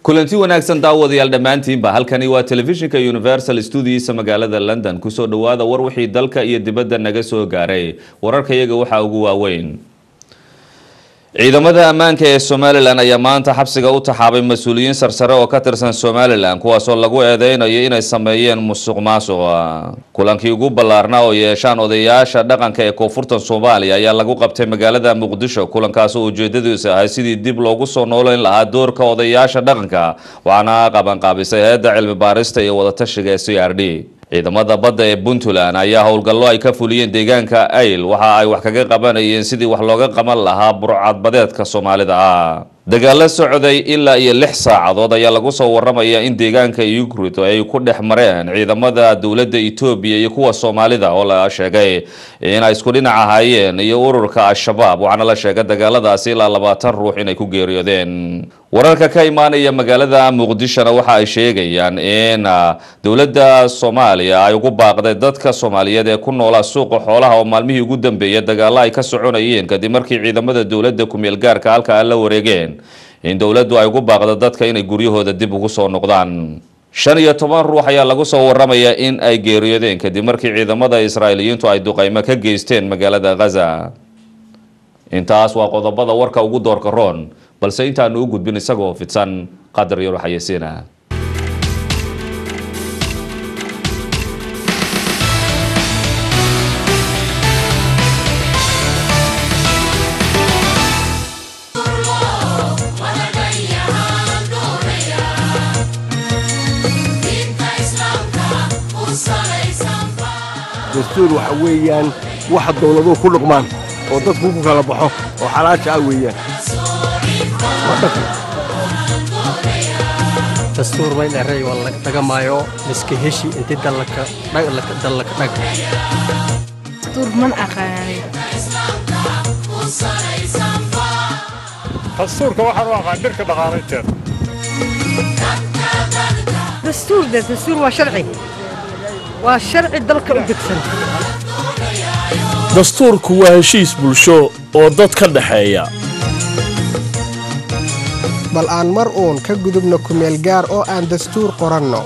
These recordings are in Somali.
kulanti wanaagsan daawadayaal dhammaantiinba halkani waa telefishinka universal studiisa magaalada london kusoo dhawaada war wixii dalka iyo dibadda naga soo gaaray wararkayaga waxaa ugu waaweyn ciidamada ammaanka ee somalilan ayaa maanta xabsiga u taxaabay mas-uuliyiin sarsare oo ka tirsan somalilan kuwaasoo lagu eedeynayo inay sameeyeen musuq maasuqa kulankii ugu ballaarnaa oo yeeshaan odayaasha dhaqanka ee koonfurta soomaaliya ayaa lagu qabtay magaalada muqdisho kulankaas oo ujeedadiisu ahay sidii dib loogu soo nooleyn lahaa doorka odayaasha dhaqanka waxaana qabanqaabisay hay-adda cilmi baarista iyo wadatashiga ee c r d ciidamada badda ee puntland ayaa howlgallo ay ka fuliyeen deegaanka ayl waxa ay wax kaga qabanayeen sidii wax looga qaban lahaa burcadbadeedka soomaalida ah dagaalo socday ilaa iyo lix saacadood ayaa lagu soo waramaya in deegaanka ukrit ay ku dhex mareen ciidamada dowladda etoobiya iyo kuwa soomaalida oo la sheegay inay isku dhinac ahaayeen iyo ururka al-shabaab waxaana la sheegay dagaaladaasi ilaa labaatan ruux inay ku geeriyoodeen wararka ka imaanaya magaalada muqdishona waxa ay sheegayaan in dowladda soomaaliya ay ugu baaqday dadka soomaaliyeed ee ku noolaa suuqa xoolaha oo maalmihii ugu dambeeyay dagaalo ay ka soconayeen kadib markii ciidamada dowladda kumeel gaarka halka la wareegeen in dowladdu ay ugu baaqdo dadka inay guryahooda dib ugu soo noqdaan shan iyo toban ruux ayaa lagu soo waramayaa in ay geeriyoodeen kadib markii ciidamada israa'iiliyiintu ay duqaymo ka geysteen magaalada khaza intaas waa qodobada warka ugu doorka roon balse intaanu u gudbin isagoo fidsan qadar yaro xayasiina dastuur waxa weeyaan waxa dowladuhu ku dhaqmaan oo dadku ku kala baxo oo xalaasha ah weeyaan dastuur may dheray waa la dhagamaayo liska heshi intii dallaka dallaka dhag dastuur man aqaanay dastuurka waxaan u aqaan dhirka dhaqaalaynteeda dastuur de dastuur waa sharci waa sharci dalka u degsan dastuurku waa heshiis bulsho oo dad ka dhexeeya bal aan mar uun ka gudubno kumeel gaar oo aan dastuur qoranno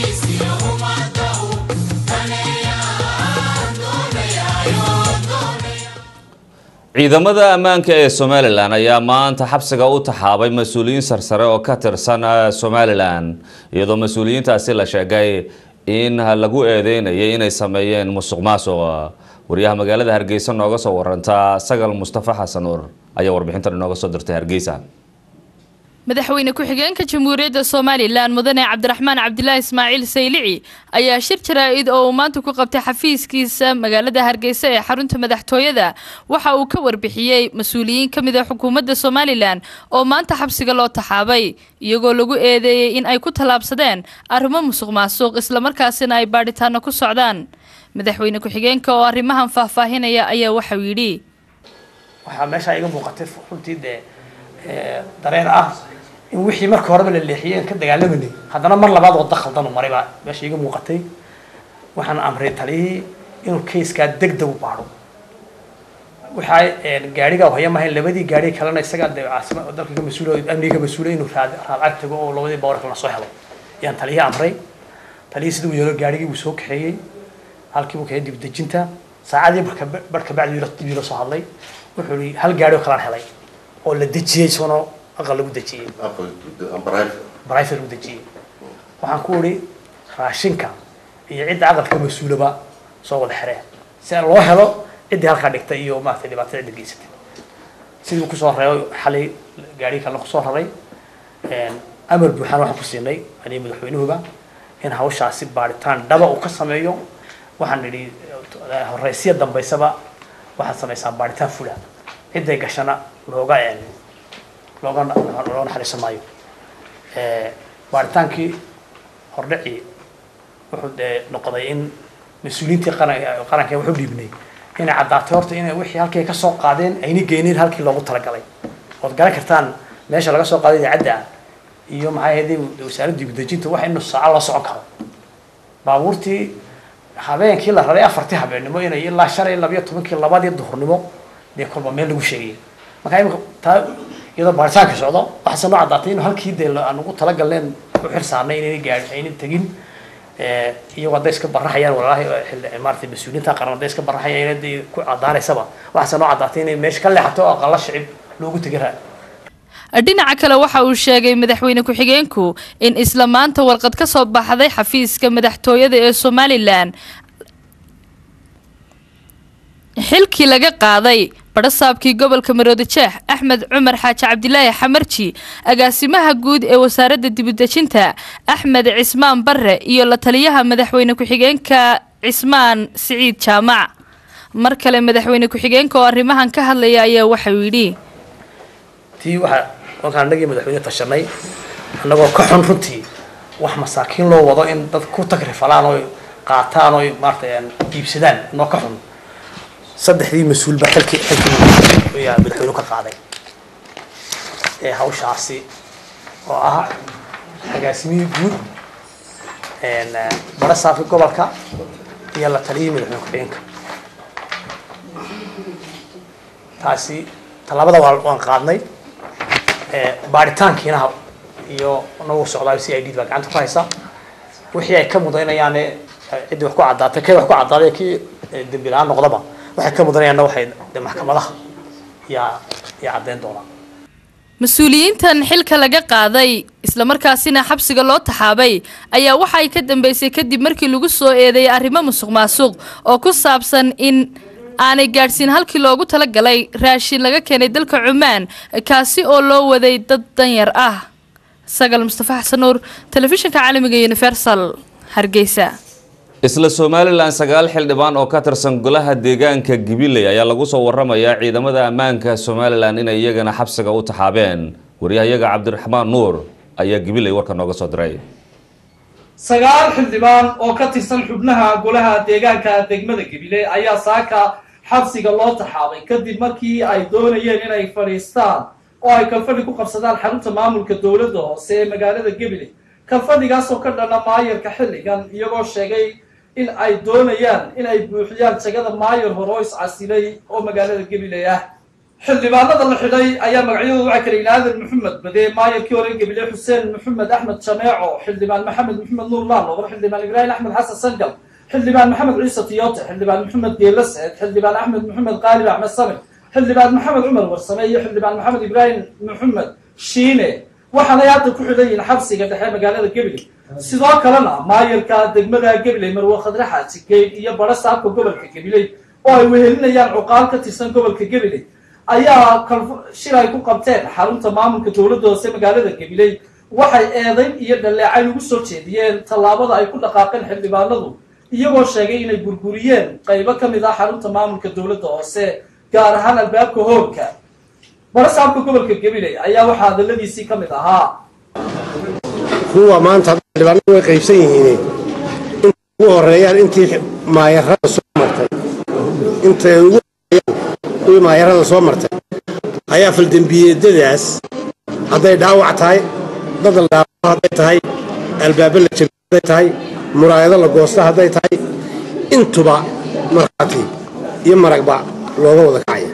ciidamada ammaanka ee somalilan ayaa maanta xabsiga u taxaabay mas-uuliyiin sarsare oo ka tirsan somalilan iyadoo mas-uuliyiintaasi la sheegay in lagu eedeynayay inay sameeyeen musuq maasuq wariyaha magaalada hargeysa nooga soo waranta sagal mustafa xasan nuur ayaa warbixintan inooga soo dirtay hargeysa madaxweyne ku-xigeenka jamhuuriyadda somalilan mudane cabdiraxmaan cabdilaahi ismaaciil saylici ayaa shir jaraa-id oo uu maanta ku qabtay xafiiskiisa magaalada hargeysa ee xarunta madaxtooyada waxa uu ka warbixiyey mas-uuliyiin ka mid a xukuumadda somalilan oo maanta xabsiga loo taxaabay iyagoo lagu eedeeyey in ay ku tallaabsadeen arrimo musuq maasuq islamarkaasina ay baadhitaano ku socdaan madaxweyne ku-xigeenka oo arrimahan faahfaahinaya ayaa waxau yidhi waxaa meeshaa iga muuqatay runtii dee dareen ah in wixii marka horeba la leexiyeen ka dagaalamanay haddana mar labaad waddo khaldan u maray baa meesha iga muuqatay waxaan amray taliyihii inuu kayskaa deg deg u baadho waxaa gaariga haya mahayn labadii gaari kalena isagaa de caasima dalka ka mas-uula amniga ka mas-uula inuu raad raad ag tago oo labadii bawr kalena soo helo ayaan taliyihii amray taliyihii siduu yeelo gaarigii buu soo kaxeeyey halkii buu keenay dib dejinta saacadii barka barka bacdi dib la soo hadlay wuxuu yihi hal gaari oo kalaan helay oo la dejiyey sono aqal lagu dejiyey brifer lagu dejiyey waxaan ku idhi raashinka iyo cidda aqalka mas-uulaba soo wada xireen si loo helo ciddii halkaa dhigtay iyo maaragtay dhibaatada cidda geysatay sidii uu kusoo reebay xalay gaarigii kalena kusoo raray amar buuxaan waxaan ku siinay aniga madaxweynuhuba in hawshaasi baaritaan dhaba uu ka sameeyo waxaan idhi horeysiya dambaysaba waxaad samaysaan baaritaan fula cidday gashana looga looga looga naxariisan maayo baaritaankii hordhacii wuxuu dee noqday in mas-uuliyiintii qaran qaranka wuxuu dhiibnay inay caddaatay horta inay wixii halkii ka soo qaadeen ayna geenin halkii loogu talagalay ood garan kartaan meesha laga soo qaaday idaacadda ah iyo maxay ahayd wasaaradda dibudejinta wax inuu saaco loo socon karo baabuurtii habeenkii la raray afartii habeennimo inay ilaa shalay labiyo tobankii labadii duhurnimo dee kolba meel lagu sheegaya marka imika taa iyadoo baaritaanka socdo waxaase noo caddaatay in halkii dee aan ugu talagalneen u xir saarnay inayna gaadhin aynan tegin iyagoo hadday iska baraxayaan walaalahii xilli maaragtay mas-uuliyiinta qaran hadday iska baraxayaan dee ku caddaanaysaba waxaase noo caddaatay inay meesha ka leexato oo aqalla shicib loogu tegi raa dhinaca kale waxa uu sheegay madaxweyne ku-xigeenku in isla maanta warqad ka soo baxday xafiiska madaxtooyada ee somalilan xilkii laga qaaday badhasaabkii gobolka maroodi jeex axmed cumar xaaji cabdilaahi xamarji agaasimaha guud ee wasaaradda dibudejinta axmed cismaan bare iyo la taliyaha madaxweyne ku-xigeenka cismaan siciid jaamac mar kale madaxweyne ku-xigeenka oo arrimahan ka hadlaya ayaa waxauu yidhi tii waxaa wankaan annagii madaxweyne tashanay annagoo ka xun runtii wax masaakiin loo wado in dad ku tagrifalaan oo qaataan oo maarata iibsadaan noo ka xun saddexdii mas-uulba xilkii xilkii ayaa madaxweyne ka qaaday ee hawshaasi oo ah agaasimihii guud barasaafka gobolka iyo la taliyihii madaxweyne ku-xigeenka taasi tallaabada waa waan qaadnay baaritaankiina iyo nagu socdaa c i d baa gacanta ku haysa wixii ay ka mudaynayaane ciddii wax ku caddaatay kay wax ku caddaaday kii dembi la-aan noqdaba waxay ka mudanayaanna waxay de maxkamadaha yaa yaa caddeyn doonaa mas-uuliyiintan xilka laga qaaday islamarkaasina xabsiga loo taxaabay ayaa waxa ay ka dambeysay kadib markii lagu soo eedeeyay arrimo musuq maasuq oo ku saabsan in aanay gaadhsiin halkii loogu talagalay raashin laga keenay dalka cumaan kaasi oo loo waday dad danyar ah sagal mustafa xasan nuur telefishinka caalamiga universal hargeysa isla somalilan sagaal xildhibaan oo ka tirsan golaha deegaanka gibiley ayaa lagu soo waramayaa ciidamada ammaanka somalilan inay iyagana xabsiga u taxaabeen waryahayaga cabdiraxmaan nuur ayaa gibiley warka nooga soo diray sagaal xildhibaan oo ka tirsan xubnaha golaha deegaanka degmada gebile ayaa saaka xabsiga loo taxaabay kadib markii ay doonayeen inay fadhiistaan oo ay kalfadhi ku qabsadaan xarunta maamulka dowladda hoose ee magaalada gebile kalfadhigaasoo ka dhana maayarka xilligan iyagoo sheegay in ay doonayaan in ay buuxiyaan jagada maayar hore oo iscasilay oo magaalada gebile ah xildhibaanada la xidhay ayaa magacyadooda waxaa kala yidhi aadan maxamed bade maayarkii hore gebile xuseen maxamed axmed jameeco xildhibaan maxamed maxamed nuur laalobar xildhibaan ibraahim axmed xasan sangal xildhibaan maxamed ciise tiyote xildhibaan maxamed geela saed xildhibaan axmed maxamed qaalib axmed samir xildhibaan maxamed cumar warsame iyo xildhibaan maxamed ibraahim maxamed shiine waxaanay hadda ku xidhan yihiin xabsiga dhexe magaalada gebile sidoo kalena maayarka degmada gebile marwe khadre xaaji geyd iyo bara saabka gobolka gebile oo ay wehelinayaan cuqaal ka tirsan gobolka gebile ayaa shir ay ku qabteen xarunta maamulka dowladda hoose magaalada gabiley waxay eedayn iyo dhaleecay ugu soo jeediyeen tallaabada ay ku dhaqaaqeen xildhibaanadu iyagoo sheegay inay burburiyeen qaybo ka mid ah xarunta maamulka dowladda hoose gaar ahaan albaabka hoolka barasaabka gobolka gabiley ayaa waxaa hadaladiisii ka mid ahaa kuwa maanta xildhibaanadu way qaybsan yihiin intay ugu horeeyaan intii maayarada soo martay intay ugu kuwii maayarada soo martay ayaa faldembiyeedadaas hadday dhaawac tahay dadal dhaawaco hadday tahay albaabo la jabiyo hadday tahay muraayado la goosta hadday tahay intuba markhaati iyo maragba looga wada kacaya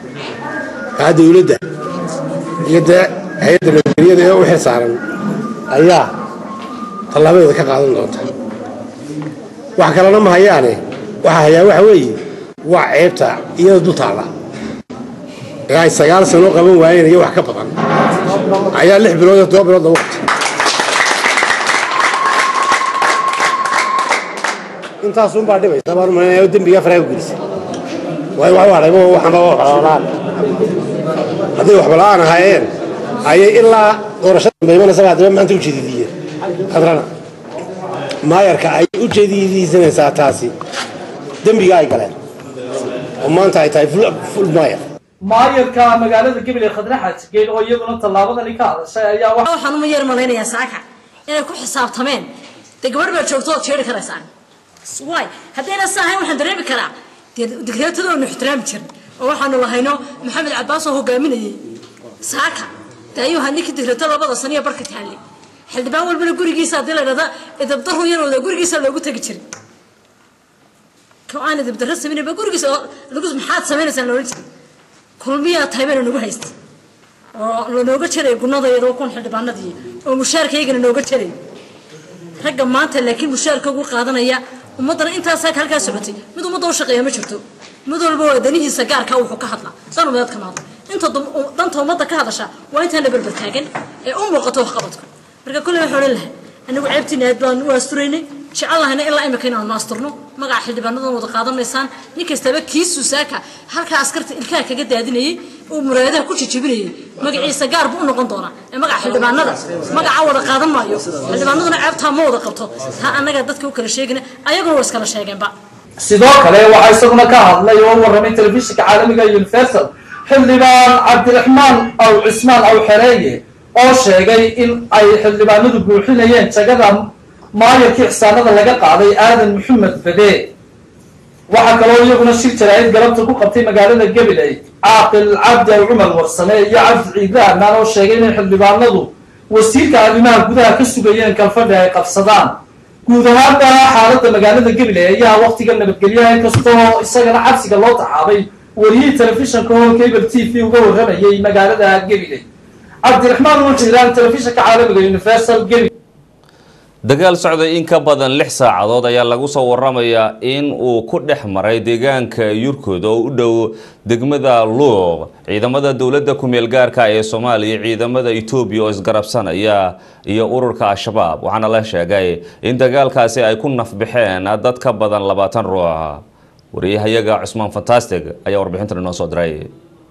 kaa dawladda iyo dee hay-adda nabadgelyada ee u xil saaran ayaa tallaabadeeda ka qaadan doonta wax kalena ma hayaane waxaa hayaa waxa weeye waa ceebta iyada dul taalla ay sagaal sano qaban waayeen iyo wax ka badan ayaa lix bilood iyo todoba bilood lagu qabtay intaasunbaa dhibaysa baan umalaynaya dembigaa faraha ku gelisa waayo wax hadhay waxanba waxbala'aan hadday waxbala'aan ahaayeen ayay ilaa doorashada dambe imanaysa haddaba maanta u jeedidiyeen hadrana maayarka ay u jeediyeysanaysaa taasi dembiga ay galeen oo maanta ay tahay ful maayar maayarka magaalada gabiley khadre xaaji geed oo iyaduna tallaabadani ka hadashay ayaa waxaan uma yar malaynayaa saaka inay ku xisaabtameen dee gabadh baa joogto ood jeeri karaysaan waay haddayna sa ahayn waxaan dareemi karaa dee digreetadoonu ixtiraami jirin oo waxaanu lahayno maxamed cabbaas oo hogaaminayay saaka dee ayuu ahaa ninkii digreeto labada saniya barka taallay xildhibaan walbana gurigiisa haddii la dhahda idabdaru yarooda gurigiisa loogu tegi jiray ko aan idabdarro samaynayba gurigiisa lagu maxaad samaynaysaa loola jiray kulmiyaa tahay bayna nagu haysta oo lanooga jaray gunadayada oo kun xildhibaanadii oo mushaarkaygana nooga jaray ragga maanta laakiin mushaarka ugu qaadanaya ummaddana intaasaa halkaa socotay mid ummadda u shaqeeya ma jirto mid walba waa danihiisa gaarka wuxuu ka hadlaa dan umadeed kama hadla inta danta ummadda ka hadasha waa intaan la berber taagan ee u muuqato waxqabadku marka kulley waxaan odhan lahay anigu ceebtiina aad baan u asturaynay jecel lahayna ilaa imika inaanu asturno magaca xildhibaanadan wada qaadanaysaan nin kastaba kiisu saaka halkaa askarta ilkaha kaga daadinayay oo muraadaha ku jijibinayay magaciisa gaar buu u noqon doonaa ee magaca xildhibaanada magaca wada qaadan maayo xildhibaanaduna ceebtaa ma wada qabto taa annaga dadka u kala sheegina ayaguna waa iskala sheegeenba sidoo kale waxaa isaguna ka hadlay oo u warramay telefishinka caalamiga universal xildhibaan cabdiraxmaan aw cismaan aw xereeye oo sheegay in ay xildhibaanadu buuxinayeen jagada maayarkii xisaanada laga qaaday aadan maxamed fade waxaa kaloo iyaguna shir jaraa'id galabta ku qabtay magaalada gabiley caaqil cabdi aw cumar warsame iyo cabdi ciidle ammaan oo sheegay inay xildhibaanadu wasiirka arrimaha gudaha ka sugayeen kalfadhi ay qabsadaan guud ahaanba xaaladda magaalada gabiley ayaa waktiga nabadgelyaha inkastoo isagana cabsiga loo taxaabay wariyihii telefishinka oo cable t v uga warramayay magaalada gabiley cabdiraxmaan wuxiraan telefishinka caalamiga universal gabiley dagaal socday in ka badan lix saacadood ayaa lagu soo waramayaa in uu ku dhex maray deegaanka yurkud oo u dhow degmada luuq ciidamada dowladda ku-meel gaarka ee soomaaliya ciidamada etoobiya oo isgarabsanaya iyo ururka al-shabaab waxaana la sheegay in dagaalkaasi ay ku nafbixeen dad ka badan labaatan ruux wariyahayaga cusmaan fantastic ayaa warbixintan inoo soo diray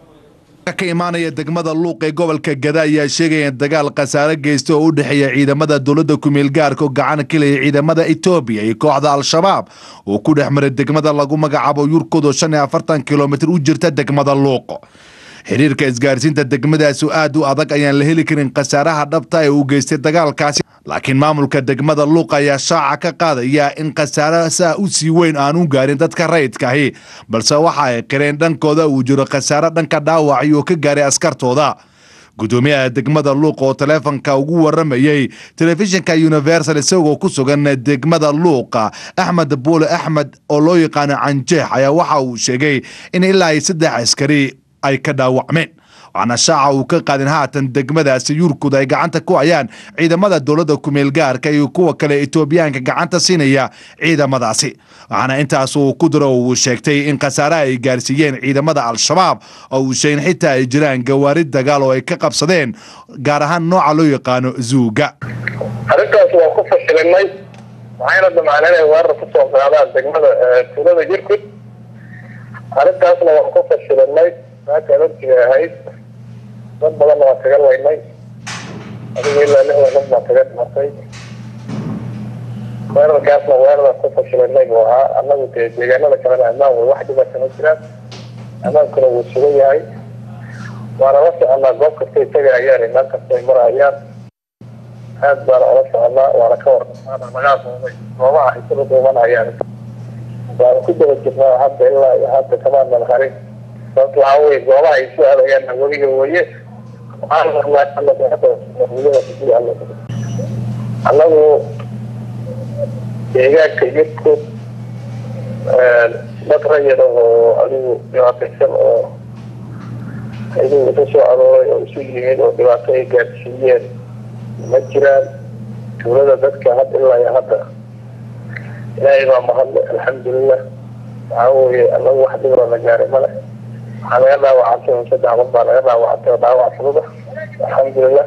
ka imaanaya degmada luuq ee gobolka gada ayaa sheegaya in dagaal khasaare geysta oo u dhexeeya ciidamada dowladda ku-meel gaarka oo gacan kelaya ciidamada etoobiya iyo kooxda al-shabaab oo ku dhex maray degmada lagu magacaabo yurkud oo shan iyo afartan kilomitir u jirta degmada luuq xiriirka isgaarsiinta degmadaasi aad u adag ayaan la heli karin khasaaraha dhabta ee uu geystay dagaalkaasi laakiin maamulka degmada luuq ayaa shaaca ka qaadaya in khasaare saa u sii weyn aan u gaarin dadka rayidkaahi balse waxa ay qireen dhankooda uu jiro khasaare dhanka dhaawacay oo ka gaaray askartooda gudoomiyaha degmada luuq oo taleefonka ugu waramayey telefishinka universal isagoo ku sugan degmada luuqa axmed buule axmed oo loo yaqaano canjeex ayaa waxa uu sheegay in ilaa ay saddex askari ay ka dhaawacmeen waxaana shaaca uu ka qaadin haatan degmadaasi yurkud ay gacanta ku hayaan ciidamada dowladda ku-meel gaarka iyo kuwa kale etoobiyaanka gacanta siinaya ciidamadaasi waxaana intaas uu ku diro uu sheegtay in khasaaraha ay gaarsiiyeen ciidamada al-shabaab oo uu sheegin xitaa ay jiraan gawaari dagaal oo ay ka qabsadeen gaar ahaan nooca loo yaqaano zuuga arrintaas waan ku fashilinay waxayna damcaan inay weerar ku soo qaadaan degmada tuulada yurkud arrintaasna waan ku fashilinay maaka adartiga ahayd dad badanna waan kaga laynay adiga ilaa lixdan dad baan kaga dhimatay weerarkaasna weeraran ku fashilinay buu ahaa annagu dee deegaanada kalena ammaan way wax dhiba kama jiraan ammaankuna wuu sugan yahay waana la soconaa goob kastay tagayaan meel kastay marayaan aad baana ola soconaa waana ka warqaana nagaa doonay goobaha ay kula duumanayaan waana ku daba jirnaa hadda ilaa iyo hadda kamaanan harin sababta waxaa weye goobaha ay soo aadayaan weliga weye annagu deegaanka yurkud dad rayid oo adigu dhibaataysan oo iyagu isu soo arooray oo isu yimid oo dhibaato ay gaadsiiyeen ma jiraan tuulada dadka had ilaa iyo hadda ilaahay baa mahadle alxamdulilah waxaa weye anagu wax dhibro la gaaray male waxaa laga dhaawacantay un saddex dad baa laga dhaawacantay oo dhaawac fudud ah alxamdulilah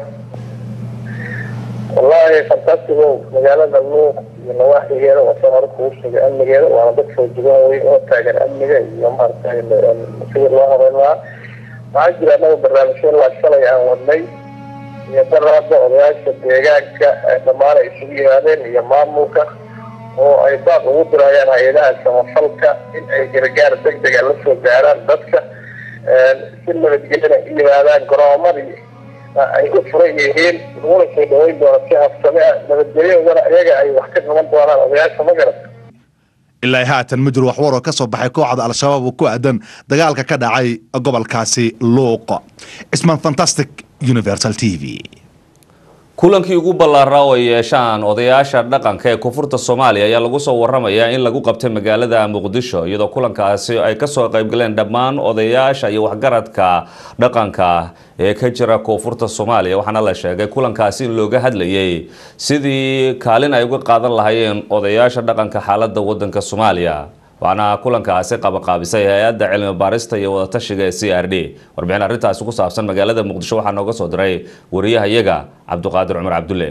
wallahi fantastigo magaalada luuq iyo nawaaxigeeda waa soo hore kugu sheegay amnigeeda waana dad soo jugan wey oo taagan amniga iyo maaragtay sidii loo horeyn lahaa waxaa jira anaga barnaamijyo ilaa shalay aan wadnay iyo daraada odayaasha deegaanka dhammaan ay isugu yimaadeen iyo maamulka oo ay baaq ugu dirayaan hay-adaha samafalka in ay gargaar deg dega la soo gaaraan dadka si nabadgelyana u yimaadaan garoomadii ay u furan yihiin laguna soo dhaweyn doono si habsame ah nabadgelyadoodana iyaga ay wax ka qaban doonaan odayaasha ma garata ilaa haatan ma jiro waxwar oo ka soo baxay kooxda al-shabaab oo ku aadan dagaalka ka dhacay gobolkaasi luuq cismaan fantastic universal t v kulankii ugu ballaaraa oo ay yeeshaan odayaasha dhaqanka ee koonfurta soomaaliya ayaa lagu soo waramayaa in lagu qabtay magaalada muqdisho iyadoo kulankaasi ay kasoo qaybgaleen dhammaan odayaasha iyo waxgaradka dhaqanka ee ka jira koonfurta soomaaliya waxaana la sheegay kulankaasi in looga hadlayay sidii kaalin ay uga qaadan lahaayeen odayaasha dhaqanka xaalada wadanka soomaaliya waxaana kulankaasi qabaqaabisay hay-adda cilmi baarista iyo wadatashiga ee c r d warbixin arrintaasi ku saabsan magaalada muqdisho waxaa nooga soo diray wariyahayaga cabdiqaadir cumar cabdulle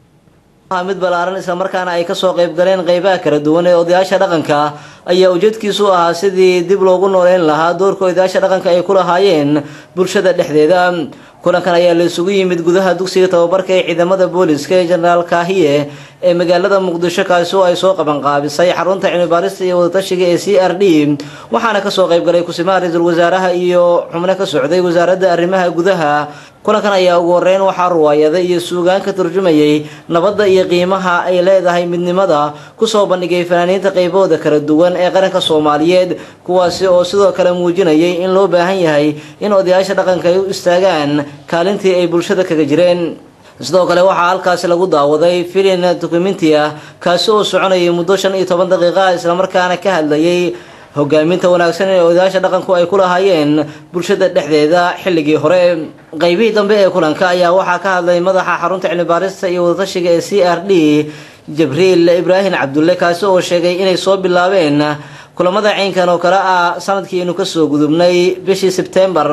mid ballaaran islamarkaana ay kasoo qayb galeen qeybaha kala duwan ee odayaasha dhaqanka ayaa ujeedkiisu ahaa sidii dib loogu nooleyn lahaa doorka odayaasha dhaqanka ay ku lahaayeen bulshada dhexdeeda kulankan ayaa la isugu yimid gudaha dugsiga tababarka ee ciidamada booliska ee jenaraal kaahiye ee magaalada muqdisho kaasi oo ay soo qabanqaabisay xarunta cilmibaarista iyo wadatashiga ee c r d waxaana kasoo qaybgalay kusimaha ra-iisul wasaaraha iyo xubno ka socday wasaaradda arrimaha gudaha kulankan ayaa ugu horeyn waxaa ruwaayada iyo suugaan ka turjumayay nabadda iyo qiimaha ay leedahay midnimada kusoo bandhigay fanaaniinta qaybahooda kala duwan ee qaranka soomaaliyeed kuwaasi oo sidoo kale muujinayay in loo baahan yahay in odayaasha dhaqanka ay u istaagaan kaalintii ay bulshada kaga jireen sidoo kale waxaa halkaasi lagu daawaday filin dokumenti ah kaasi oo soconayay muddo shan iyo toban daqiiqa islamarkaana ka hadlayay hogaaminta wanaagsan ee odayaasha dhaqanku ay ku lahaayeen bulshada dhexdeeda xilligii hore qeybihii dambe ee kulanka ayaa waxaa ka hadlay madaxa xarunta cilmibaarista iyo wadatashiga ee c r d jibriil ibraahim cabdulle kaasi oo sheegay inay soo bilaabeen kulamada caynkan oo kale ah sanadkiinu kasoo gudubnay bishii sebtembar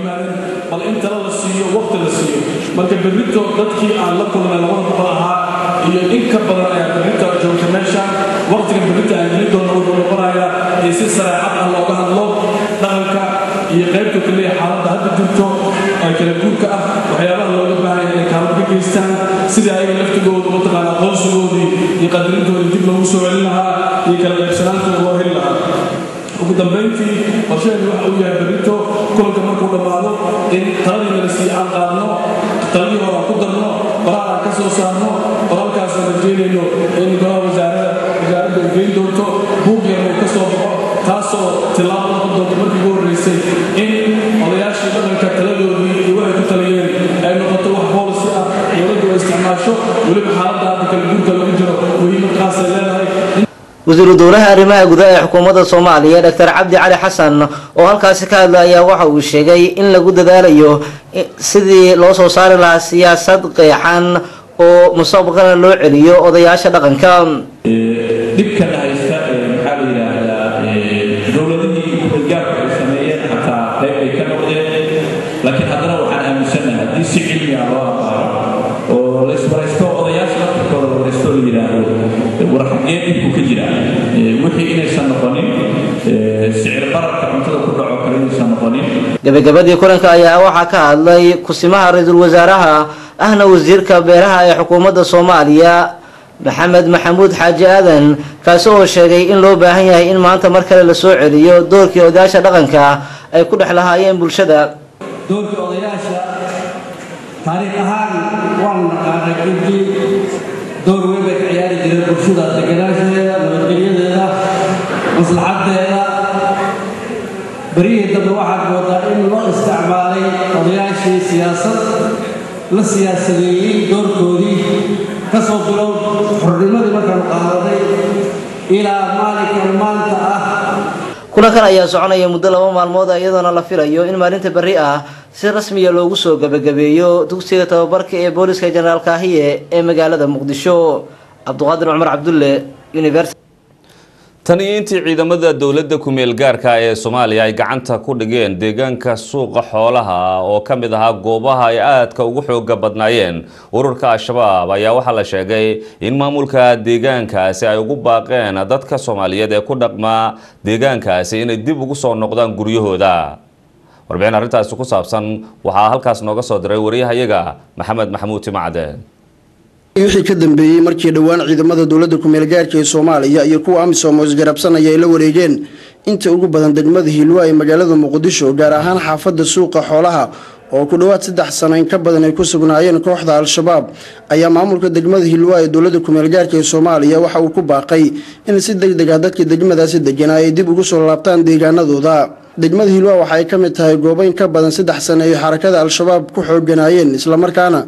bal in tala la siiyo waqti la siiyo marka berrito dadkii aan la kulmay labada boqol ahaa iyo in ka badan ayaa berrito joogta meesha waqtiga berrito aan geli doono wuxuu noqonayaa in si sareecad ah looga hadlo dhaqanka iyo qaybta kaliya xaaladda hadda jirto ee kala guurka ah waxyaabaha looga baahan yahay inay kaalmo ka geystaan sidii ayaga laftigooda mataqaana aqoonsigoodii iyo qadarintoodii dib loogu soo celin lahaa iyo kala qaybsanaantooda loo heli lahaa ugu dambayntii qorsheheedu waxa uu yahay berrito kulanka markuu dhammaado in taladii nala sii aan qaadno taladii hore aan ku darno qoraal aan ka soo saarno qoraalkaasaan rajeynayno in golaha wasaarada wasaaradda ay geyn doonto buug yar uu ka soo baxo taasoo tilaabo noqon doonto markii ugu horreysay in odayaashii dhaqanka taladoodii iyo waxay ku taliyeen ay noqoto wax boolisi ah dowladdu ay isticmaasho weliba xaaladda hadda kala guurka lagu jiro muhiimadkaasay leedahay wasiiru dowlaha arrimaha gudaha ee xukuumadda soomaaliya doctor cabdi cali xasan oo halkaasi ka hadla ayaa waxa uu sheegay in lagu dadaalayo sidii loo soo saari lahaa siyaasad qeexan oo mustaqbalkana loo celiyo odayaasha dhaqanka dhibka haysta maxaa la yidhaahdaa dowladihii kuxilgaarka ay sameeyeen xataa qayb ay ka noqdeen laakiin haddana waxaan aaminsanahay haddii si cilmi ah loo abaaro oo la isbaraysto odayaasha laftirkooda la waraysto la yidhaahdo war xagee dhibku ka jira wixii inaysan noqonin sicir bararka cuntada ku dhaco kale inaysan noqonin gabagabadii kulanka ayaa waxaa ka hadlay kusimaha ra-iisul wasaaraha ahna wasiirka beeraha ee xukuumadda soomaaliya maxamed maxamuud xaaji aadan kaasi oo sheegay in loo baahan yahay in maanta mar kale la soo celiyo doorkii odayaasha dhaqanka ay ku dhex lahaayeen bulshada doorka odayaasha taariikh ahaan waanu naqaanay runtii door weyn bay ka ciyaari jireen bulshada deganaanshadeeda nabadgelyadeeda maslaxadeeda beryihii dambe waxaad moodaa in loo isticmaalay odayaashii siyaasad la siyaasadeeyey doorkoodii kasoo bilow xornimadii markaanu qaadanay ilaa maalinkan maanta ah kulankan ayaa soconaya muddo laba maalmood iyadoona la filayo in maalinta berri ah si rasmiya loogu soo gabagabeeyo dugsiga tababarka ee booliska jenaraal kaahiye ee magaalada muqdisho cabduqaadir cumar cabdulle university tan iyo intii ciidamada dowladda ku-meel gaarka ee soomaaliya ay gacanta ku dhigeen deegaanka suuqa xoolaha oo ka mid ahaa goobaha ay aadka ugu xooga badnaayeen ururka al-shabaab ayaa waxaa la sheegay in maamulka deegaankaasi ay ugu baaqeen dadka soomaaliyeed ee ku dhaqmaa deegaankaasi inay dib ugu soo noqdaan guryahooda warbixin arrintaasi ku saabsan waxaa halkaas nooga soo diray wariyahayaga maxamed maxamuud timacde wixii ka dambeeyey markii dhowaan ciidamada dowladda ku-meel gaarka ee soomaaliya iyo kuwa amisom oo isgarabsanaya ay la wareegeen inta ugu badan degmada hiilwa ee magaalada muqdisho gaar ahaan xaafadda suuqa xoolaha oo ku dhowaad saddex sano in ka badan ay ku sugnaayeen kooxda al-shabaab ayaa maamulka degmada hiilwa ee dowladda ku-meel gaarka ee soomaaliya waxa uu ku baaqay in si deg deg ah dadkii degmadaasi deganaa ay dib ugu soo laabtaan deegaanadooda degmada hiilwa waxa ay ka mid tahay goobo in ka badan saddex sano ay xarakada al-shabaab ku xooganaayeen islamarkaana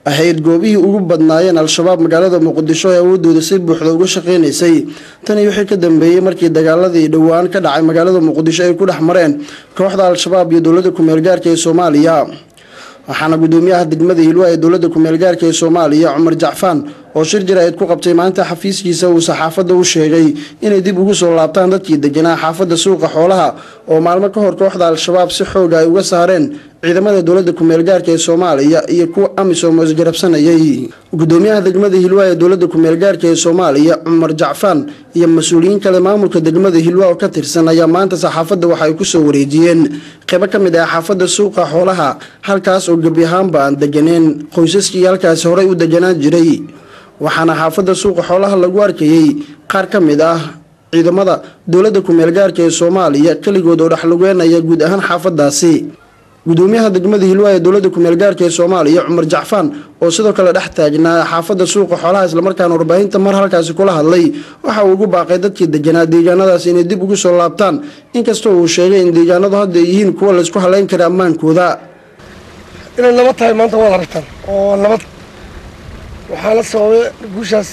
ahayd goobihii ugu badnaayeen al-shabaab magaalada muqdisho ee awoodooda si buuxda uga shaqeynaysay tani wixii ka dambeeyey markii dagaaladii dhowaan ka dhacay magaalada muqdisho ay ku dhex mareen kooxda al-shabaab iyo dowladda kumeel gaarka ee soomaaliya waxaana gudoomiyaha degmada hilwa ee dowladda kumeel gaarka ee soomaaliya cumar jacfaan oo shir jaraa'id ku qabtay maanta xafiiskiisa uu saxaafadda u sheegay inay dib ugu soo laabtaan dadkii deganaa xaafadda suuqa xoolaha oo maalmo ka hor kooxda al-shabaab si xooga ay uga saareen ciidamada dowladda kumeel gaarka ee soomaaliya iyo kuwa amisom oo isgarabsanayay gudoomiyaha degmada hilwa ee dowladda kumeel gaarka ee soomaaliya cumar jacfaan iyo mas-uuliyiin kale maamulka degmada hilwa oo ka tirsan ayaa maanta saxaafadda waxa ay kusoo wareejiyeen qeybo ka mid ah xaafadda suuqa xoolaha halkaas oo gebi ahaanba aan deganeen qoysaskii halkaasi horey u deganaan jiray waxaana xaafadda suuqa xoolaha lagu arkayey qaar ka mid ah ciidamada dowladda kumeel gaarka ee soomaaliya keligood oo dhexlugeenaya guud ahaan xaafadaasi gudoomiyaha degmada hilwa ee dowladda kumeel gaarka ee soomaaliya cumar jacfaan oo sidoo kale dhex taagnaa xaafadda suuqa xoolaha islamarkaana warbaahinta mar halkaasi kula hadlay waxa uu ugu baaqay dadkii deganaa deegaanadaas inay dib ugu soo laabtaan inkastoo uu sheegay in deegaanadu hadda ay yihiin kuwa laysku haleyn kara ammaankooda inay nabad tahay maanta waad aragtaan oo nabad waxaa la sababay guushaas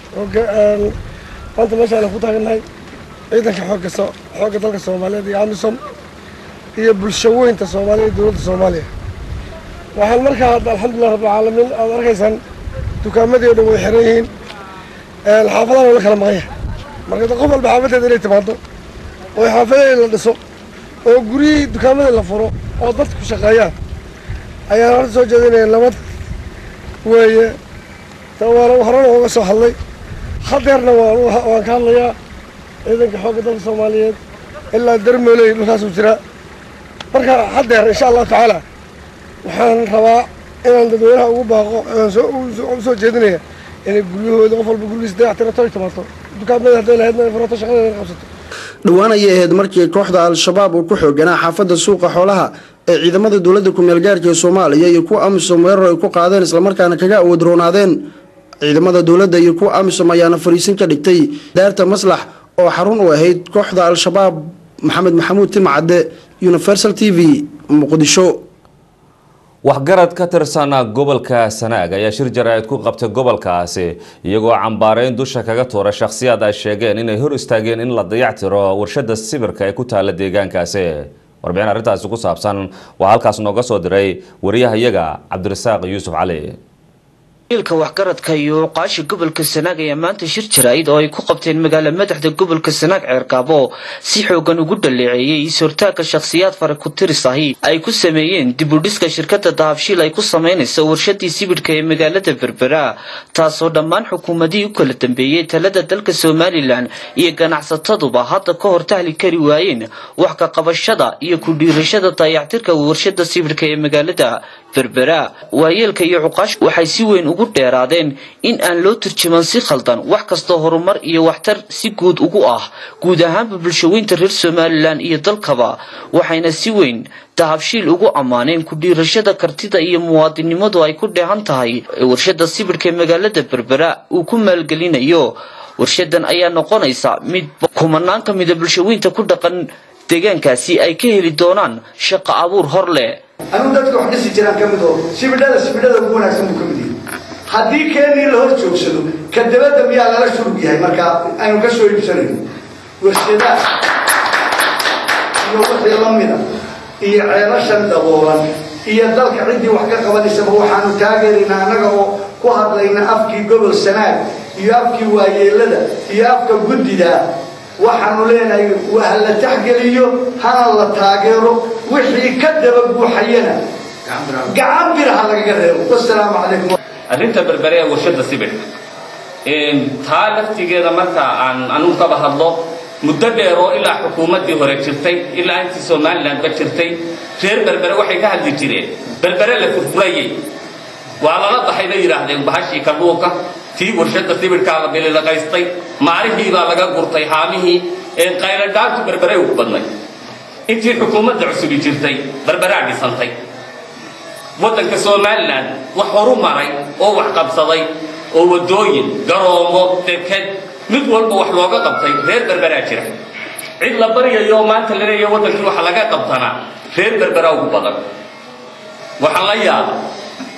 maanta meeshaan ku taagannahay ciidanka xoogga xoogga dalka soomaaliyeed iyo amisom iyo bulsho weynta soomaaliya iyo dowladda soomaaliya waxaan markaa alxamdulilah rabbilcaalamiin aad arkaysaan dukaamadii oo dhan way xiran yihiin xaafadahan oo la kala maqanya marka qof walba xaafadeeda inay timaado oo xaafadeeda la dhiso oo guryihii dukaamadii la furo oo dadku shaqeeyaan ayaan horta soo jeedinaya nabad weeye waana horena uga soo hadlay hadeerna waan ka hadlayaa ciidanka xoogga dalka soomaaliyeed ilaa darmooley dhulkaasuu jiraa marka hadeer insha allahu tacaala waxaan rabaa inaan dadweynaha ugu baaqo u soo jeedinaya inay guryahooda qof walba gurigiisa dayactirato ay timaado dukaamada hadday lahaydna ay furato shaqadeeda ay qabsato dhowaan ayay ahayd markii kooxda al-shabaab uu ku xooganaa xaafadda suuqa xoolaha ee ciidamada dowladda kumeel gaarka ee soomaaliya iyo kuwa amisom weerar ay ku qaadeen islamarkaana kaga awood roonaadeen ciidamada dowladda iyo kuwa amisom ayaana fariisin ka dhigtay daarta maslax oo xarun u ahayd kooxda al-shabaab maxamed maxamuud timcadde universal t v muqdisho waxgarad ka tirsan gobolka sanaag ayaa shir jaraa'id ku qabtay gobolkaasi iyagoo cambaareyn dusha kaga tuura shakhsiyaad ay sheegeen inay hor istaageen in la dayactiro warshada sibirka ee ku taala deegaankaasi warbixin arrintaasi ku saabsan waxaa halkaas nooga soo diray wariyahayaga cabdirasaaq yuusuf cali wiilka waxgaradka iyo uqaasha gobolka sanaag ayaa maanta shir jaraa'id oo ay ku qabteen magaala madaxda gobolka sanaag ceerkaabo si xoogan ugu dhaleeceeyey is-hortaagka shakhsiyaad fara ku tiris ahi ay ku sameeyeen dibudhiska shirkada dahabshiil ay ku samaynayso warshadii sibidhka ee magaalada berbera taasoo dhammaan xukuumadihii u kala dambeeyey talada dalka somalilan iyo ganacsataduba hadda ka hor tahli kari waayeen wax ka qabashada iyo ku dhiirashada dayactirka warshada sibidhka ee magaalada berbera waayeelka iyo cuqaash waxay si weyn ugu dheeraadeen in aan loo turjuman si khaldan wax kastoo horumar iyo waxtar si guud ugu ah guud ahaanba bulshaweynta reer somalilan iyo dalkaba waxayna si weyn dahabshiil ugu ammaaneen ku dhiirashada kartida iyo muwaadinimadu ay ku dheehan tahay warshada sibidhka ee magaalada berbera uu ku maalgelinayo warshadan ayaa noqonaysa mid kumanaan ka mida bulshaweynta ku dhaqan deegaankaasi ay ka heli doonaan shaqo abuur hor leh anuu dadka wax dhisi jiraan ka mid oo sibidhada sibidhada ugu wanaagsan buu ka mid yahay haddii keenii la hor joogsado ka dabadda miyaa lala shurug yahay marka aynu ka soo iibsanayno warshadaha iyo wixii la mida iyo ceelashan daboolan iyo dalka ciddii wax ka qabanaysaba waxaanu taageeraynaa annaga oo ku hadlayna afkii gobol sanaag iyo afkii waayeelada iyo afka guddida waxaanu leenahay waa la taxgeliyo hana la taageero wixii ka daba buuxayana gacan bir ha lagaga reebo wasalaamu calaykum arrinta berbere ee warshada sibidhka taa laftigeeda marka aan anugu kaba hadlo muddo dheer oo ilaa xukuumaddii hore jirtay ilaa intii somalilandba jirtay reer berbere waxay ka hadli jireen berbere la furfurayay waa lala baxay bay yidhaahdeen bahashii kalluunka tii warshada sibidhkaa la bililaqaystay maalihii baa laga gurtay haamihii qayladhaantu berbere ugu badnay intii xukuumadda cusubi jirtay berberaa dhisantay waddanka somalilan wax horu maray oo wax qabsaday oo waddooyin garoomo deked mid walba wax looga qabtay reer berberaa jira cid la baryayo maanta la leeyahay waddankii waxa laga qabtanaa reer berberaa ugu badan waxaan la yaaba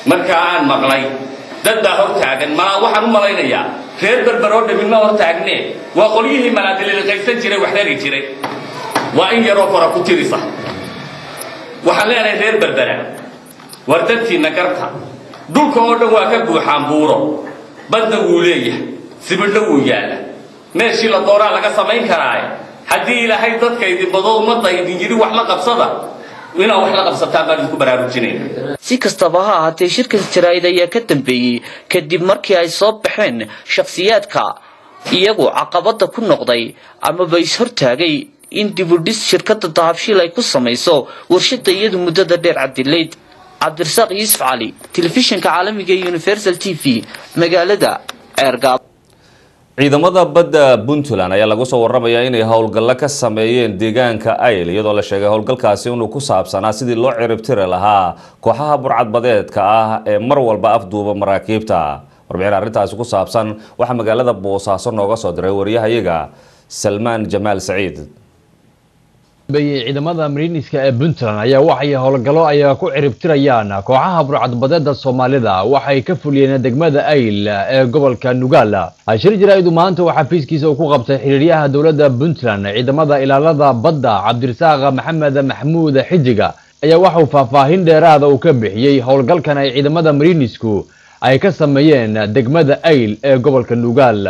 markaa aan maqlay dad baa hor taagan malaa waxaan u malaynayaa reer berber oo dhamin ma hor taagne waa qolyihii malaadililiqaysan jiray wax rari jiray waa in yaroo fara ku tirisa waxaan leenahay reer berbera war dadkiinna garta dhulka oo dhan waa ka buuxaan buuro badna wuu leeyahay sibidho wuu yaalla meeshii la doonaa laga samayn karaaye haddii ilaahay dadka idin bado ummadda idin yidhi wax la qabsada inaad wax la qabsataan baan idinku baraarujinayna si kastaba ha ahaatee shirkan jaraa'id ayaa ka dambeeyey kadib markii ay soo baxeen shakhsiyaadka iyagu caqabada ku noqday amaba is-hortaagay in dibudhis shirkadda dahabshiil ay ku samayso warshada iyadu muddada dheer cabdilayd cabdirasaaq yuusuf cali telefishinka caalamiga ee universal t v magaalada ceergaab ciidamada badda puntland ayaa lagu soo waramayaa inay howlgallo ka sameeyeen deegaanka ayl iyadoo la sheegay howlgalkaasi inuu ku saabsanaa sidii loo ciribtiri lahaa kooxaha burcadbadeedka ah ee mar walba afduuba maraakiibta warbixin arrintaasi ku saabsan waxaa magaalada boosaaso nooga soo diray wariyahayaga salmaan jamaal saciid ciidamada mariiniska ee puntland ayaa waxay howlgallo ay ku ciribtirayaan kooxaha burcadbadeeda soomaalida waxay ka fuliyeen degmada ayl ee gobolka nugaal shir jaraaidu maanta waxaa fiiskiisa uu ku qabtay xiriiryaha dowladda puntland ciidamada ilaalada badda cabdirasaaq maxamed maxmuud xijiga ayaa waxauu faahfaahin dheeraada uu ka bixiyey howlgalkan ay ciidamada mariinisku ay ka sameeyeen degmada ayl ee gobolka nugaal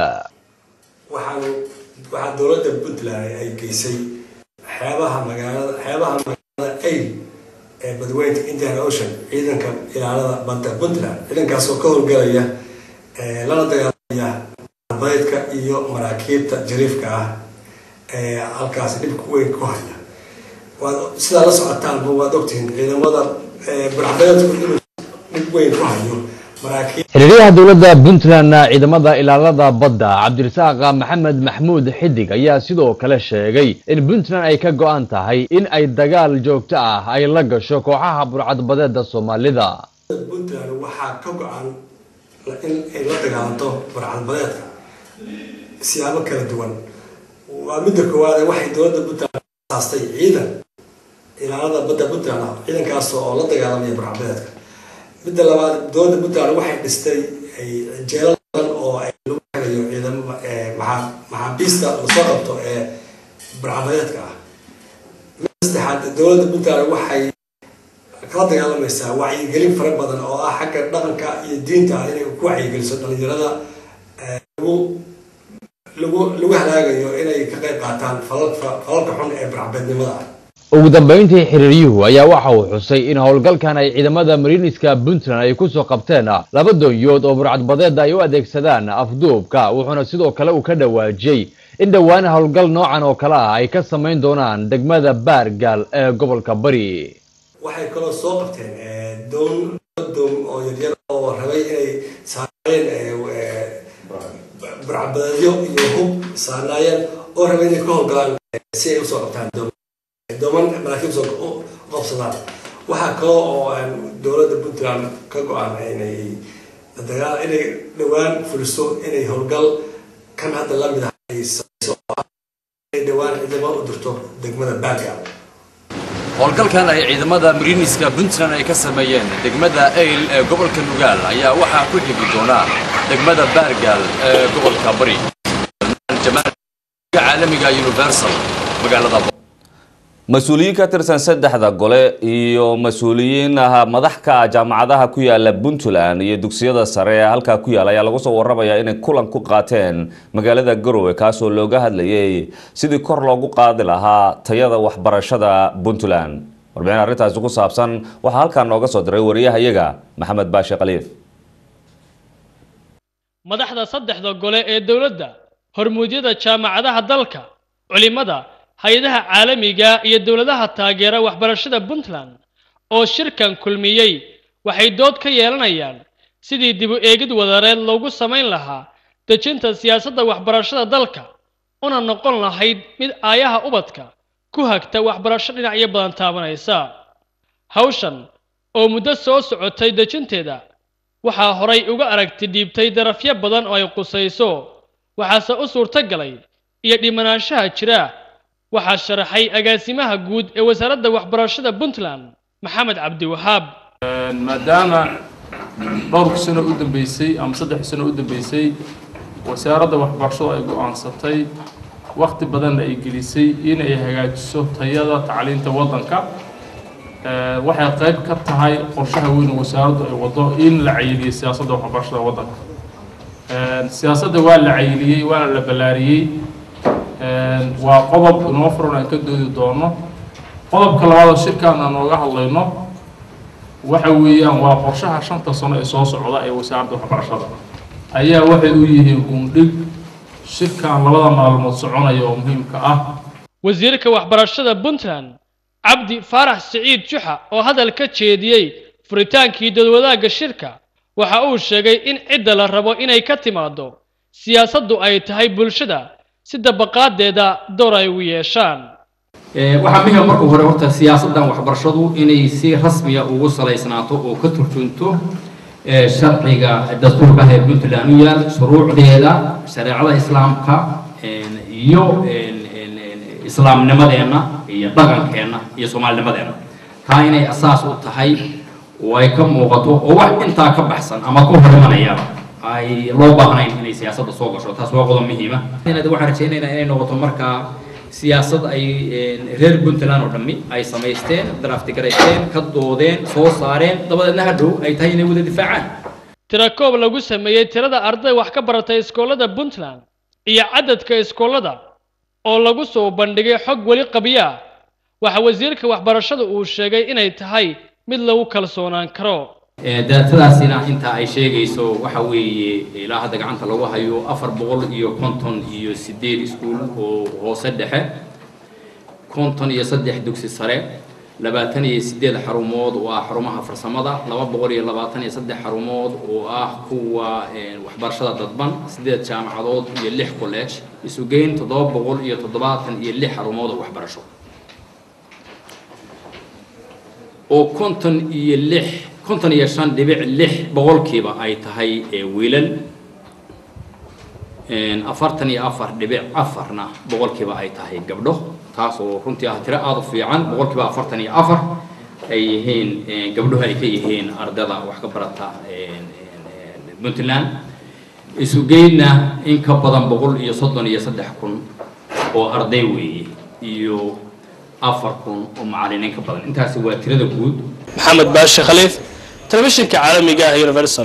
waxaa dowladda puntland ay geysay xeebaha magaalada xeebaha magaalada ayl ee badweynta indian ocean ciidanka ilaalada badda puntland ciidankaasoo ka howlgalaya lana dagaalamaya badeedka iyo maraakiibta jariifka ah ee halkaasi dhibka weyn ku haya waad sidaa la socotaanba waad ogtihiin ciidamada burcbadeedku inuu dhib weyn ku hayo maraakiib xiriiryaha dowladda puntland ciidamada ilaalada badda cabdirasaaq maxamed maxmuud xidig ayaa sidoo kale sheegay in puntland ay ka go-an tahay in ay dagaal joogto ah ay la gasho kooxaha burcadbadeeda soomaalida puntland waxaa ka go-an in ay la dagaalanto burcadbadeedka siyaabo kala duwan waa midda koowaade waxay dowladda puntland asaastay ciidan ilaalada badda puntland ciidankaas oo la dagaalamaya burcadbadeedka midda labaad dowladda puntland waxay dhistay jeelal badan oo ay lagu xirayo ciidamo maxaabiista lasoo qabto ee burcadbadeedka ah midda saddexaad dowladda puntland waxay kala dagaalamaysaa wacyigelin fara badan oo ah xagga dhaqanka iyo diinta ah inay ku wacyigeliso dhalinyarada lagu lagu lagu halaagayo inay ka qayb qaataan falalka falalka xun ee burcadbeednimada ah ugu dambeyntii xiriiryuhu ayaa waxa uu xusay in howlgalkan ay ciidamada mariiniska puntland ay kusoo qabteen laba doonyood oo burcadbadeeda ay u adeegsadaan afduubka wuxuuna sidoo kale uu ka dhawaajiyey in dhowaan howlgal noocan oo kale ah ay ka samayn doonaan degmada baargaal ee gobolka bari waxay kaloo soo qabteen doon doon oo yaryar oo rabay inay saareen burcadbadeedyo iyo hub saarnaayeen oo rabay inay ka howlgalaan si ay usoo qabtaan dooman maraakiib soo u qabsadaan waxaa kaloo oo dowladda puntland ka go-an inay dagaal inay dhowaan fuliso inay howlgal kan hadda la mid ah ay samayso oo ah inay dhowaan ciidamo u dirto degmada baargaal howlgalkan ay ciidamada mariiniska puntland ay ka sameeyeen degmada ayl ee gobolka nugaal ayaa waxaa ku xigi doona degmada baargaal ee gobolka bari caalamiga universal magaalada mas-uuliyiin ka tirsan saddexda gole iyo mas-uuliyiin ah madax ka ah jaamacadaha ku yaala puntland iyo dugsiyada sare ee halkaa ku yaala ayaa lagu soo waramayaa inay kulan ku qaateen magaalada garowe kaasoo looga hadlayay sidii kor loogu qaadi lahaa tayada waxbarashada puntland warbixin arrintaasi ku saabsan waxaa halkaa nooga soo diray wariyahayaga maxamed baashi khaliif madaxda saddexda gole ee dowladda hormuudyada jaamacadaha dalka culimada hay-adaha caalamiga iyo dowladaha taageera waxbarashada puntland oo shirkan kulmiyey waxay dood ka yeelanayaan sidii dib u eegid wadareed loogu samayn lahaa dejinta siyaasadda waxbarashada dalka una noqon lahayd mid aayaha ubadka ku hagta waxbarasho dhinacyo badan taabanaysa hawshan oo muddo soo socotay dejinteeda waxaa horay uga aragti dhiibtay darafyo badan oo ay qusayso waxaase u suurto galay iyo dhimanaanshaha jira waxaa sharaxay agaasimaha guud ee wasaaradda waxbarashada puntland maxamed cabdiwahaab maadaama dhowrka sano u dambeysay ama saddex sano u dambeysay wasaaradda waxbarashadu ay go-aansatay waqti badanna ay gelisay inay hagaajiso tayada tacliinta waddanka waxay qayb ka tahay qorshaha weyn oo wasaaraddu ay wado in la cayiliyo siyaasadda waxbarashada waddanka siyaasadda waa la cayiliyey waana la ballaariyey waa qodob inoo furan aan ka doodi doono qodobka labaad oo shirkaan aan nooga hadlayno waxa weeyaan waa qorshaha shanta sano ee soo socda ee wasaaradda waxbarashada ayaa waxay u yihiin gundhig shirkan labada maalmood soconaya oo muhiimka ah wasiirka waxbarashada puntland cabdi faarax siciid juxa oo hadal ka jeediyey furitaankii dadwadaagga shirka waxa uu sheegay in cidda la rabo inay ka timaado siyaasaddu ay tahay bulshada si dabaqaadeeda door ay ugu yeeshaan waxaa muhiima marka hore horta siyaasaddan waxbarashadu inay si rasmiya ugu salaysnaato oo ka turjunto sharciga dastuurka ee puntland u yaal shuruucdeeda shareecada islaamka iyo islaamnimadeenna iyo dhaqankeenna iyo soomaalinimadeenna taa inay asaas u tahay oo ay ka muuqato oo wax intaa ka baxsan ama ka hor imanayaba ay loo baahnayn inay siyaasadda soo gasho taas waa qodob muhiima waxaan rajaynaynaa inay noqoto markaa siyaasad ay reer puntland oo dhammi ay samaysteen draftigaraysteen ka doodeen soo saareen dabadeedna hadhow ay tahay inay wada difaacaan tirakoob lagu sameeyey tirada arday wax ka baratay iskoolada puntland iyo cadadka iskoolada oo lagu soo bandhigay xog weli qabya ah waxa wasiirka waxbarashada uu sheegay inay tahay mid lagu kalsoonaan karo daatadaasina inta ay sheegayso waxa weeye ilaa hadda gacanta lagu hayo afar boqol iyo konton iyo sideed iskuul oo hoose dhexe konton iyo saddex dugsi sare labaatan iyo sideed xarumood oo ah xarumaha farsamada laba boqol iyo labaatan iyo saddex xarumood oo ah kuwa waxbarashada dadban sideed jaamacadood iyo lix college isugeyn toddoba boqol iyo toddobaatan iyo lix xarumood oo waxbarasho oo konton iyo lix konton iyo shan dhibic lix boqolkiiba ay tahay wiilal afartan iyo afar dhibic afarna boqolkiiba ay tahay gabdho taas oo runtii ah tiro aada u fiican boqolkiiba afartan iyo afar ay yihiin gabdhuhu ay ka yihiin ardada wax ka barata puntland isugeynna in ka badan boqol iyo soddon iyo saddex kun oo arday weeye iyo afar kun oo macalliniin ka badan intaasi waa tirada guud maxamed baashe khaliif telefishinka caalamiga ah universal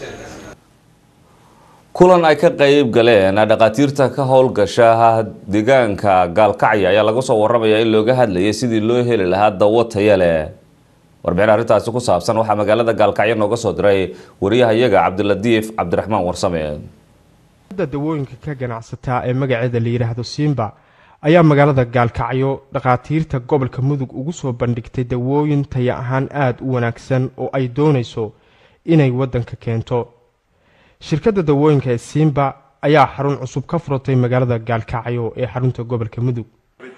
kulan ay ka qayb galeen dhakhaatiirta ka howlgasha deegaanka gaalkacya ayaa laga soo waramayaa in looga hadlayay sidii loo heli lahaa dawo taya leh warbixin arrintaasi ku saabsan waxaa magaalada gaalkacyo nooga soo diray wariyahayaga cabdiladiif cabdiraxmaan warsame dawooyinka ka ganacsataa ee magaceeda la yidhaahdo simba ayaa magaalada gaalkacyo dhakhaatiirta gobolka mudug ugu soo bandhigtay dawooyin taya ahaan aada u wanaagsan oo ay doonayso inay waddanka keento shirkadda dawooyinka ee simba ayaa xarun cusub ka furatay magaalada gaalkacyo ee xarunta gobolka mudug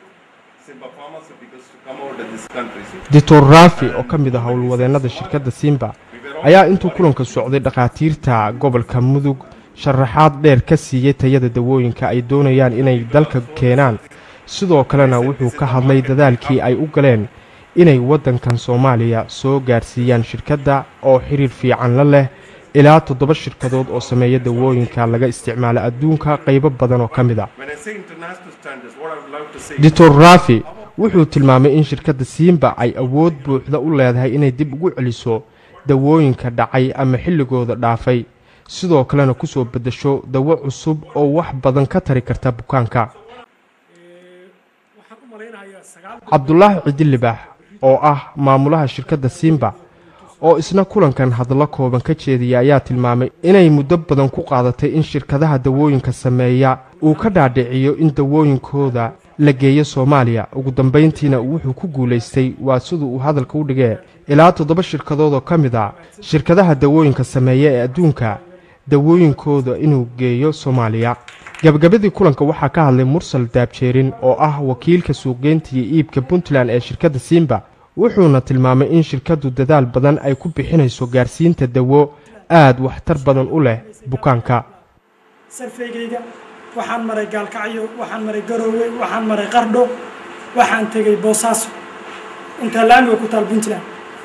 doctor rafi oo ka mid ah howlwadeennada shirkadda simba ayaa intuu kulanka socday dhakhaatiirta gobolka mudug sharaxaad dheer ka siiyey tayada dawooyinka ay doonayaan inay dalka keenaan sidoo kalena wuxuu ka hadlay dadaalkii ay u galeen inay waddankan soomaaliya soo gaarsiiyaan shirkadda oo xiriir fiican la leh ilaa toddoba shirkadood oo sameeya dawooyinka laga isticmaalo adduunka qaybo badan oo ka mid a doctor rafi wuxuu tilmaamay in shirkadda siimba ay awood buuxda u leedahay inay dib ugu celiso dawooyinka dhacay ama xilligooda dhaafay sidoo kalena ku soo beddesho dawo cusub oo wax badan ka tari karta bukaanka cabdulaahi cidilibaax oo ah maamulaha shirkadda simba oo isna kulankan hadallo kooban ka jeediyay ayaa tilmaamay inay muddo badan ku qaadatay in shirkadaha dawooyinka sameeya uu ka dhaadhiciyo in dawooyinkooda la geeyo soomaaliya ugu dambayntiina wuxuu ku guulaystay waa siduu uu hadalka u dhigee ilaa toddoba shirkadood oo ka mid a shirkadaha dawooyinka sameeya ee adduunka dawooyinkooda inuu geeyo soomaaliya gabagabadii kulanka waxaa ka hadlay mursal daabjeerin oo ah wakiilka suuqgeynta iyo iibka puntland ee shirkadda simba wuxuuna tilmaamay in shirkaddu dadaal badan ay ku bixinayso gaarsiinta dawo aad waxtar badan u leh bukaanka sarfaygayga waxaan maray gaalkacyo waxaan maray garoowe waxaan maray qardho waxaan tegey boosaaso intaa laamiga ku taal puntland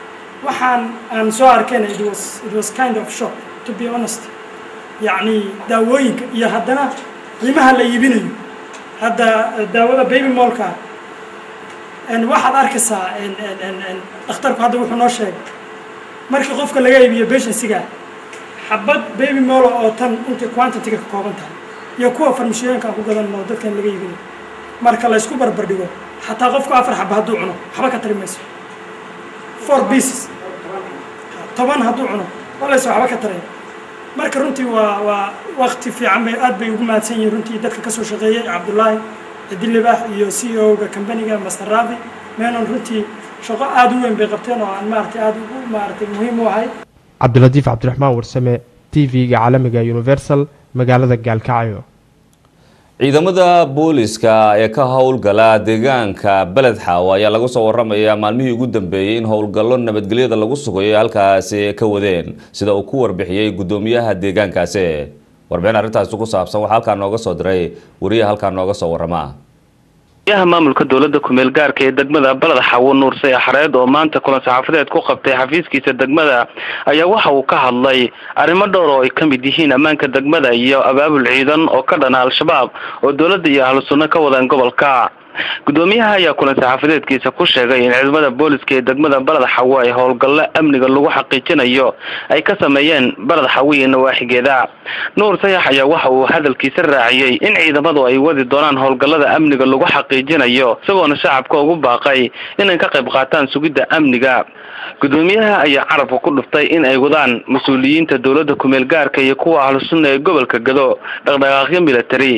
waxaan aan soo arkayna it was it was kind of shock to be honest yacni daawooyinka iyo haddana qiimaha la iibinayo hadda daawada baby molka waxaad arkaysaa dhakhtarku hadda wuxuu noo sheegay markii qofka laga iibiyo beshansiga xabad baby molo oo tan intay quantity-ga ka kooban tahay iyo kuwa farmashooyinka aan ku gadan oo dadkan laga iibinayo marka la isku barbar dhigo xataa qofku afar xaba hadduu cuno waxba ka tari mayso four pieces toban hadduu cuno walayse waxba ka taraya marka runtii waa waa wakti fiican bay aad bay ugu mahadsan yihiin runtii dadka kasoo shaqeeyay cabdullaahi cidilibax iyo c e o-ga companiga master ravi menon runtii shaqo aada u weyn bay qabteen oo aan maaragtay aada ugu maaragtay muhiim u ahay cabdilatiif cabdiraxmaan warsame t v-ga caalamiga universal magaalada gaalkacyo ciidamada booliska ee ka howlgala deegaanka beled xaawo ayaa lagu soo waramayaa maalmihii ugu dambeeyey in howlgallo nabadgelyada lagu sugayo halkaasi ka wadeen sida uu ku warbixiyey guddoomiyaha deegaankaasi warbixin arrintaasi ku saabsan waxaa halkaa nooga soo diray wariyaha halkaa nooga soo warama yaha maamulka dowladda kumeel gaarka ee degmada baled xawo nuursay xareed oo maanta kulan saxaafadeed ku qabtay xafiiskiisa degmada ayaa waxa uu ka hadlay arrimo dhowr oo ay ka mid yihiin ammaanka degmada iyo abaabul ciidan oo ka dhana al-shabaab oo dowladda iyo ahlu sunno ka wadaan gobolka guddoomiyaha ayaa kulan saxaafadeedkiisa ku sheegay in ciidamada booliska ee degmada baled xawo ay howlgallo amniga lagu xaqiijinayo ay ka sameeyeen baled xawo iyo nawaaxigeeda nuur sayax ayaa waxa uu hadalkiisa raaciyey in ciidamadu ay wadi doonaan howlgallada amniga lagu xaqiijinayo isagoona shacabka ugu baaqay inay ka qayb qaataan sugidda amniga guddoomiyaha ayaa carabka ku dhuftay in ay wadaan mas-uuliyiinta dowladda kumeel gaarka iyo kuwa ahlu sunna ee gobolka gado dhaqdhaqaaqyo military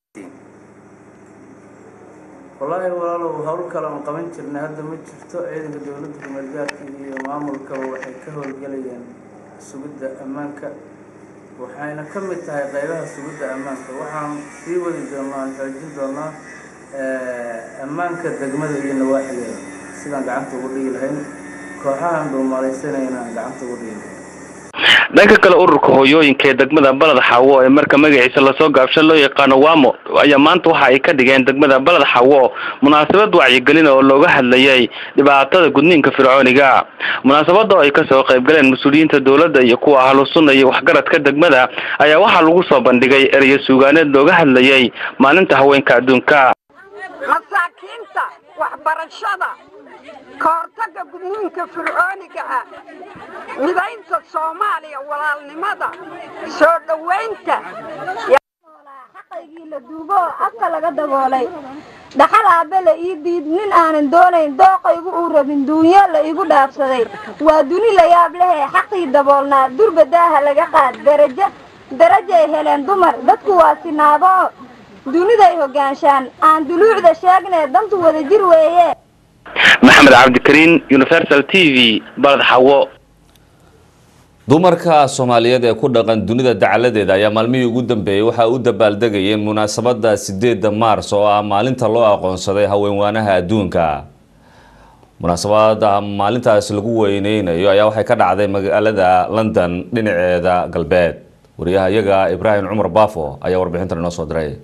wallaahi walaalow howl kale aan qaban jirnay hadda ma jirto ciidanka dowladda kumeelgaarka iyo maamulkaba waxay ka howlgelayeen sugidda ammaanka waxayna ka mid tahay qaybaha sugidda ammaanka waxaan sii wadi doonaa aan xoojin doonaa ammaanka degmada iyo nawaaxigeeda sidaan gacanta ugu dhigi lahayn kooxahan dhuumalaysanayna aan gacanta ugu dhigi lahayn dhanka kale ururka hooyooyinka ee degmada baled xawo ee marka magaciisa lasoo gaabsho loo yaqaano wamo ayaa maanta waxa ay ka dhigeen degmada baled xawo munaasabad wacyigelin oo looga hadlayay dhibaatada gudniinka fircooniga munaasabada oo ay kasoo qaybgaleen mas-uuliyiinta dowladda iyo kuwa ahlu sunna iyo waxgaradka degmada ayaa waxaa lagu soo bandhigay ereyo suugaaneed looga hadlayay maalinta haweenka adduunka masaakiinta waxbarashada ka hortagga gudniinka fircooniga ah midaynta soomaaliya walaalnimada soo dhowaynta xaqaygii la duubo oo afka laga daboolay dhaxal aabe la ii diid nin aanan doonayn dooqaygu uu rabin duunyo la igu dhaafsaday waa duni la yaab lehee xaqii daboolnaa durba daaha laga qaad darajo darajay heleen dumar dadku waa sinaado oo duniday hoggaanshaan aan duluucda sheegnee dantu wada jir weeye maxamed cabdikariin universal t v baled xawo dumarka soomaaliyeed ee ku dhaqan dunida dacaladeeda ayaa maalmihii ugu dambeeyey waxaa u dabaaldegayeen munaasabada sideeda maars oo ah maalinta loo aqoonsaday haweenwaanaha adduunka munaasabada maalintaas lagu weyneynayo ayaa waxay ka dhacday magaalada london dhinaceeda galbeed wariyaha iyaga ibraahim cumar baafo ayaa warbixintan inoo soo diray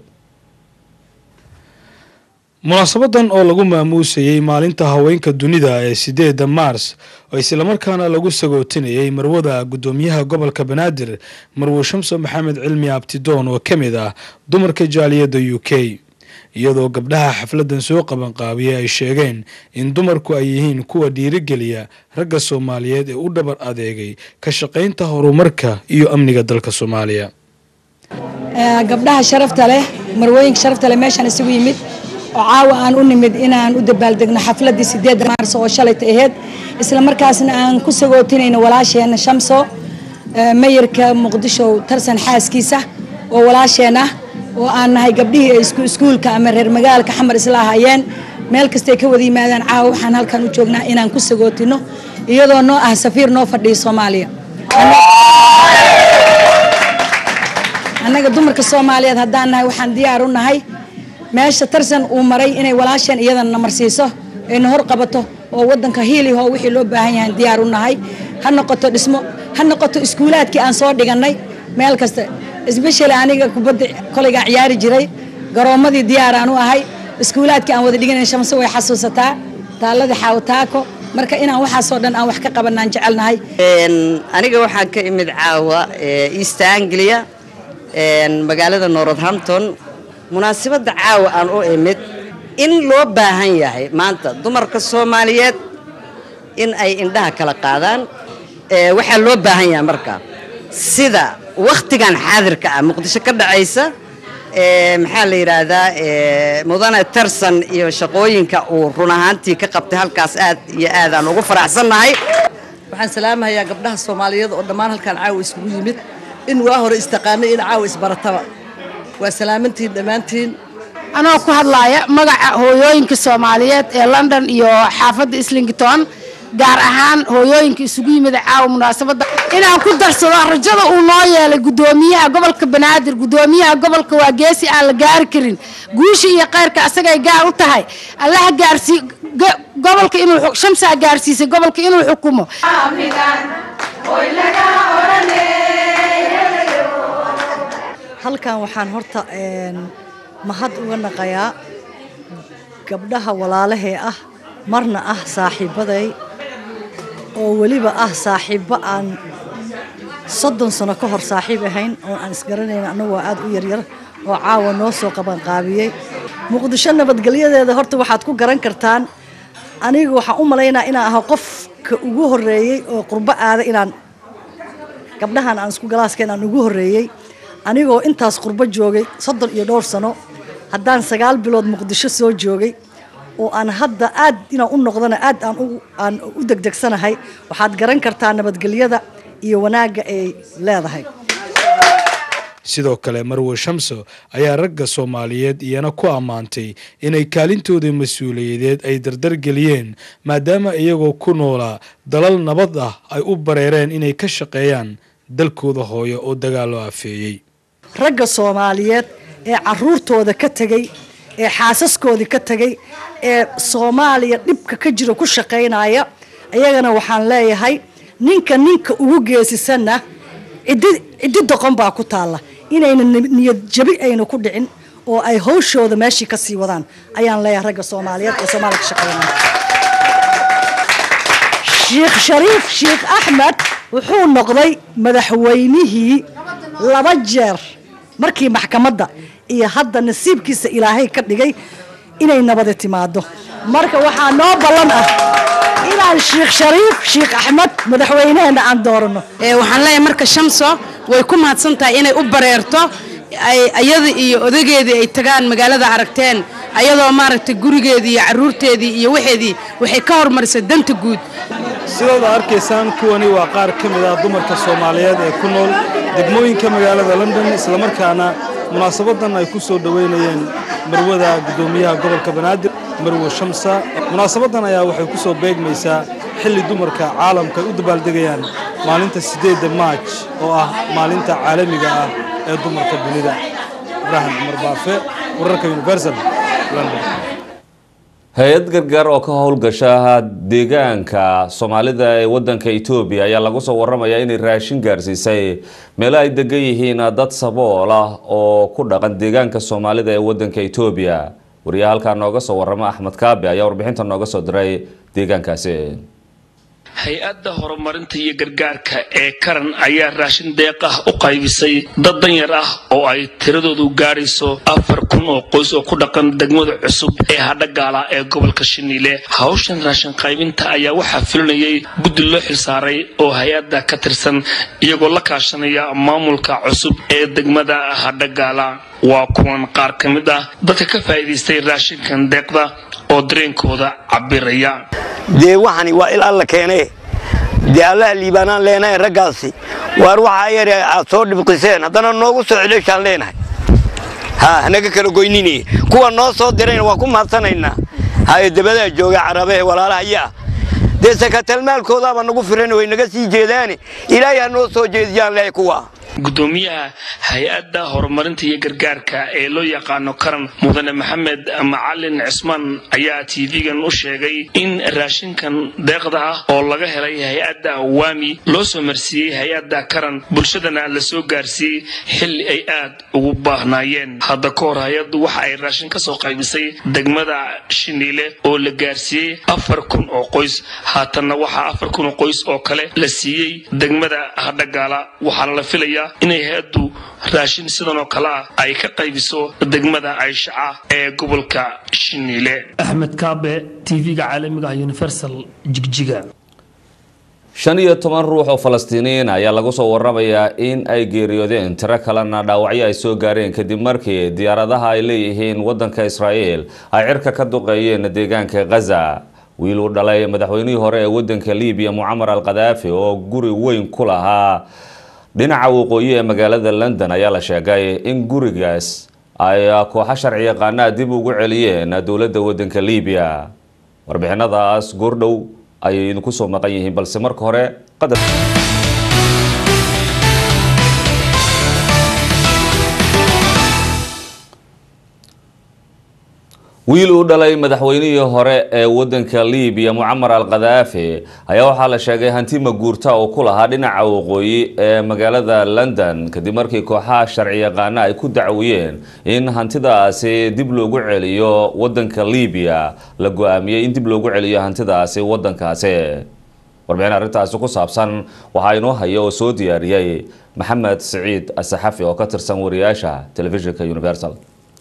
munaasabadan oo lagu maamuusayey maalinta haweenka dunida ee sideeda maars oo islamarkaana lagu sagootinayay marwada guddoomiyaha gobolka banaadir marwe shamso maxamed cilmi abtidoon oo ka mid ah dumarka jaaliyadda u k iyadoo gabdhaha xafladan soo qabanqaabiyay ay sheegeen in dumarku ay yihiin kuwa dhiirigeliya ragga soomaaliyeed ee u dhabar adeegay ka shaqaynta horumarka iyo amniga dalka soomaaliya gabdhaha sharafta leh marwooyinka sharafta leh meeshaan isugu yimid oo caawa aan u nimid inaan u dabaaldegno xafladii sideedda maars oo shalayta ahayd isla markaasna aan ku sagootinayno walaasheena shamso mayarka muqdisho tarsan xaaskiisa oo walaasheen ah oo aan nahay gabdhihii ay iskuulka ama reer magaalka xamar isla ahayeen meel kastay ka wada yimaadaan caawa waxaan halkan u joognaa inaan ku sagootino iyadoo noo ah safiir noo fadhiya soomaaliya annaga dumarka soomaaliyeed haddaan nahay waxaan diyaar u nahay meesha tarsan uu maray inay walaasheen iyadana namarsiiso ayna hor qabato oo wadanka hiiliho wixii loo baahan yahay diyaar u nahay ha noqoto dhismo ha noqoto iskuulaadkii aan soo dhigannay meel kasta isbeshali aniga kubadda kolaygaa ciyaari jiray garoommadii diyaaraan u ahay iskuulaadkii aan wada dhiganay shamse way xasuusataa taalladii xaawataako marka inaan waxaasoo dhan aan wax ka qabanaan jecelnahay aniga waxaan ka imid caawa east anglia magaalada northampton munaasabadda caawa aan u imid in loo baahan yahay maanta dumarka soomaaliyeed in ay indhaha kala qaadaan waxaa loo baahan yahay marka sida wakhtigan xaadirka ah muqdisho ka dhacaysa maxaa la yidhaahdaa mudane tarsan iyo shaqooyinka uu run ahaantii ka qabtay halkaas aad iyo aadaan ugu faraxsannahay waxaan salaamahayaa gabdhaha soomaaliyeed oo dhammaan halkaan caawa isugu yimid in waa hore istaqaanay in caawa isbarataba waa salaamantiin dhammaantiin anoo ku hadlaaya magaca hooyooyinka soomaaliyeed ee london iyo xaafadda islington gaar ahaan hooyooyinka isugu yimid caawa munaasabadda inaan ku darsado rajada uu noo yeelay guddoomiyaha gobolka banaadir guddoomiyaha gobolka waa geesi aan la gaari karin guusha iyo khayrka asagay gaar u tahay allaha gaarsii gobolka inuu shamsaa gaarsiisay gobolka inuu xukumo halkan waxaan horta mahad uga naqayaa gabdhaha walaalahee ah marna ah saaxiibaday oo weliba ah saaxiibbo aan soddon sano ka hor saaxiib ahayn oo aan isgaranayn annagu waa aad u yaryar oo caawa noo soo qabanqaabiyey muqdisho nabadgelyadeeda horta waxaad ku garan kartaan aniga waxaan u malaynaa inaan aho qofka ugu horreeyey oo qurbo aada inaan gabdhahan aan isku galaaska inaan ugu horreeyey anigoo intaas qurbo joogay soddon iyo dhowr sano haddaan sagaal bilood muqdisho soo joogay oo aan hadda aad inaan u noqdana aad aan aan u degdegsanahay waxaad garan kartaa nabadgelyada iyo wanaagga ay leedahay sidoo kale marwe shamso ayaa ragga soomaaliyeed iyana ku ammaantay inay kaalintooda mas-uuliyadeed ay dardargeliyeen maadaama iyagoo ku noolaa dalal nabad ah ay u bareereen inay ka shaqeeyaan dalkooda hooyo oo dagaal loo afeeyey ragga soomaaliyeed ee caruurtooda ka tegey ee xaasaskoodii ka tegey ee soomaaliya dhibka ka jira ku shaqaynaya iyagana waxaan leeyahay ninka ninka ugu geesisanna ciddi ciddi doqon baa ku taalla inayna niyad jabi ayna ku dhicin oo ay hawshooda meeshii ka sii wadaan ayaan leeyahay ragga soomaaliyeed ee soomaaliya ka shaqaynaya sheekh shariif sheekh axmed wuxuu noqday madaxweynihii laba jeer markii maxkamadda iyo hadda nasiibkiisa ilaahay ka dhigay inay nabadi timaado marka waxaa noo ballan ah inaan sheekh shariif sheekh axmed madaxweynaheena aan doorano waxaan leeyahay marka shamso way ku mahadsan tahay inay u bareerto ayada iyo odageedii ay tagaan magaalada aragteen ayadoo maaragtay gurigeedii iyo caruurteedii iyo waxeedii waxay ka hormarisay danta guud sidaad arkaysaan kuwani waa qaar ka mid ah dumarka soomaaliyeed ee ku nool degmooyinka magaalada london islamarkaana munaasabadan ay ku soo dhoweynayeen marwada guddoomiyaha gobolka banaadir marwe shamsa munaasabadan ayaa waxay ku soo beegmaysaa xilli dumarka caalamka ay u dabaaldegayaan maalinta siddeedda maaj oo ah maalinta caalamiga ah ee dumarka dunida ibraahim cumar baafe wararka universal london hay-ad gargaar oo ka howlgasha deegaanka soomaalida ee wadanka etoobiya ayaa lagu soo waramayaa inay raashin gaarsiisay meelo ay degan yihiin dad sabool ah oo ku dhaqan deegaanka soomaalida ee wadanka etoobiya wariyaha halkaa nooga soo warama axmed kaabi ayaa warbixinta nooga soo diray deegaankaasi hay-adda horumarinta iyo gargaarka ee karan ayaa raashin deeq ah u qaybisay dad danyar ah oo ay tiradoodu gaadhayso afar kun oo qoys oo ku dhaqan degmada cusub ee hadhagaala ee gobolka shiniile hawshan raashin qaybinta ayaa waxaa fulinayay guddi loo xilsaaray oo hay-adda ka tirsan iyagoo la kaashanaya maamulka cusub ee degmada hadhagaala waa kuwan qaar ka mid ah dadka ka faa'iidaystay raashinkan deeqda oo dareenkooda cabiraya dee waxani waa il alla keene dee allaha liibaanaan leenahay raggaasi waar waxaa yare aad soo dhibqiseen haddana noogu soo celeshaan leenahay ha hanaga kala goynini kuwa noo soo dirayna waa ku mahadsanaynaa haye dabadaa jooga carabehe walaalahayaa dee sakatalmaalkoodaaba nagu firan way naga sii jeedaane ilaahay ha noo soo jeediyaan lehay kuwa gudoomiyaha hay-adda horumarinta iyo gargaarka ee loo yaqaano karan mudane maxamed macalin cismaan ayaa tv-gan u sheegay in raashinkan deeqda ah oo laga helay hay-adda waami loo soo marsiiyey hay-adda karan bulshadana la soo gaarsiiyey xilli ay aad ugu baahnaayeen hadda ka hor hay-addu waxa ay raashin ka soo qaybisay degmada shiniile oo la gaarsiiyey afar kun oo qoys haatanna waxaa afar kun oo qoys oo kale la siiyey degmada hadhagaala waxaana la filayaa inay hay-addu raashin sidan oo kale ah ay ka qaybiso degmada ayshaca ee gobolka shiniile axmed kaabe tv-ga caalamiga ah universal jigjiga shan iyo toban ruux oo falastiiniyiin ayaa lagu soo waramayaa in ay geeriyoodeen tiro kalena dhaawacyo ay soo gaareen kadib markii diyaaradaha ay leeyihiin wadanka israa'iil ay cirka ka duqeeyeen deegaanka ghaza wiil uu dhalay madaxweynihii hore ee wadanka libiya mucamar al khadaafi oo guri weyn ku lahaa dhinaca waqooyi ee magaalada london ayaa la sheegay in gurigaas ay kooxo sharci yaqaanaa dib ugu celiyeen dowladda wadanka libiya warbixinadaas goordhow ayay idinku soo maqan yihiin balse marka hore qadar wiil uu dhalay madaxweynihii hore ee wadanka libiya mucamar al khadaafi ayaa waxaa la sheegay hanti maguurta oo ku lahaa dhinaca waqooyi ee magaalada london kadib markii kooxaha sharci yaqaana ay ku dacwiyeen in hantidaasi dib loogu celiyo wadanka libiya la go-aamiyey in dib loogu celiyo hantidaasi wadankaasi warbixin arrintaasi ku saabsan waxaa inoo haya oo soo diyaariyey maxamed siciid asaxafi oo ka tirsan wariyaasha telefishinka universal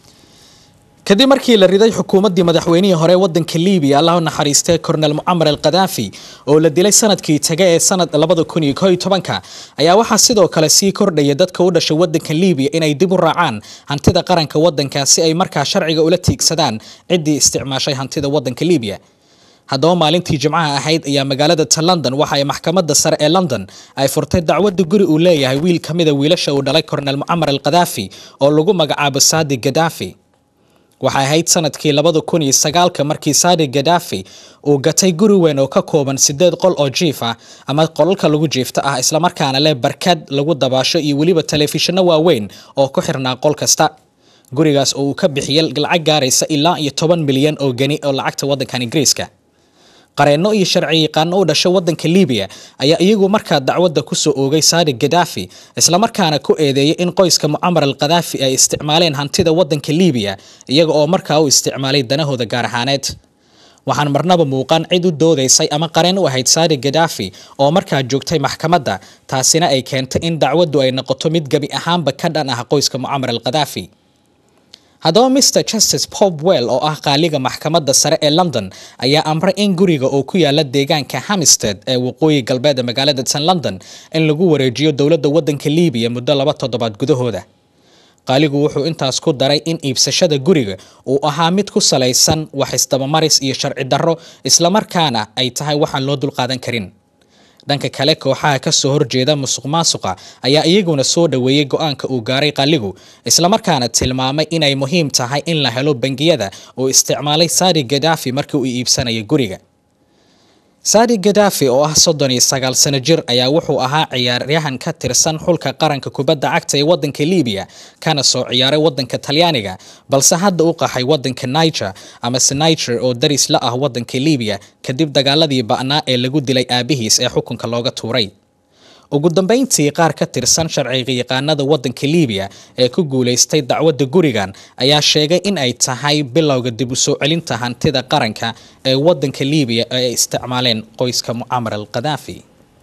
kadib markii la riday xukuumaddii madaxweynihii hore wadanka libiya allah u naxariistay kornel mucamar al khadaafi oo la dilay sanadkii taga ee sanad labada kun iyo kooiyo tobanka ayaa waxaa sidoo kale sii kordhaya dadka u dhashay wadanka libiya inay dib u raacaan hantida qaranka wadanka si ay markaa sharciga ula tiigsadaan ciddii isticmaashay hantida wadanka libiya haddaba maalintii jimcaha ahayd ayaa magaalada ta london waxa ay maxkamadda sare ee london ay furtay dacwadda guri uu leeyahay wiil ka mida wiilasha uu dhalay kornel mucamar al khadaafi oo lagu magacaabo saadi gadaafi waxay ahayd sanadkii labada kun iyo sagaalka markii saadi gadaafi uu gatay guri weyn oo ka kooban sideed qol oo jiif ah ama qolalka lagu jiifta ah islamarkaana leh barkad lagu dabaasho iyo weliba telefishinno waaweyn oo ku xirnaa qol kasta gurigaas oo uu ka bixiyay lacag gaaraysa ilaa iyo toban milyan oo geni oo lacagta wadankan ingiriiska qareenno iyo sharci yaqaano u dhashay wadanka libiya ayaa iyagu markaa dacwadda kusoo oogay saadi gadaafi islamarkaana ku eedeeyay in qoyska mucamar al khadaafi ay isticmaaleen hantida wadanka libiya iyaga oo markaa u isticmaalay danahooda gaar ahaaneed waxaan marnaba muuqan cid u doodaysay ama qareen u ahayd saadi gadaafi oo markaa joogtay maxkamadda taasina ay keentay in dacwaddu ay noqoto mid gebi ahaanba ka dhan ah qoyska mucamar al khadaafi haddaba mr justice popwell oo ah qaaliga maxkamadda sare ee london ayaa amray in guriga oo ku yaala deegaanka hamisted ee waqooyi galbeed ee magaalada tan london in lagu wareejiyo dowladda wadanka libiya muddo laba toddobaad gudahooda qaaligu wuxuu intaas ku daray in iibsashada guriga uu ahaa mid ku salaysan wax isdabamaris iyo sharci darro islamarkaana ay tahay waxaan loo dulqaadan karin dhanka kale kooxaha ka soo horjeeda musuq maasuqa ayaa iyaguna soo dhoweeyey go-aanka uu gaaray qaligu islamarkaana tilmaamay inay muhiim tahay in la helo bangiyada oo isticmaalay saadi gadaafi markii uu iibsanaya guriga saadi gadaafi oo ah soddon iyo sagaal sano jir ayaa wuxuu ahaa ciyaaryahan ka tirsan xulka qaranka kubadda cagta ee wadanka libiya kana soo ciyaaray wadanka talyaaniga balse hadda u qaxay wadanka niger amase niger oo daris la ah wadanka libiya kadib dagaaladii ba'naa ee lagu dilay aabihiis ee xukunka looga tuuray ugu dambeyntii qaar ka tirsan sharciga yaqaanada wadanka libiya ee ku guulaystay dacwadda gurigan ayaa sheegay in ay tahay bilowga dib u soo celinta hantida qaranka ee wadanka libiya ee ay isticmaaleen qoyska mucamar al khadaafi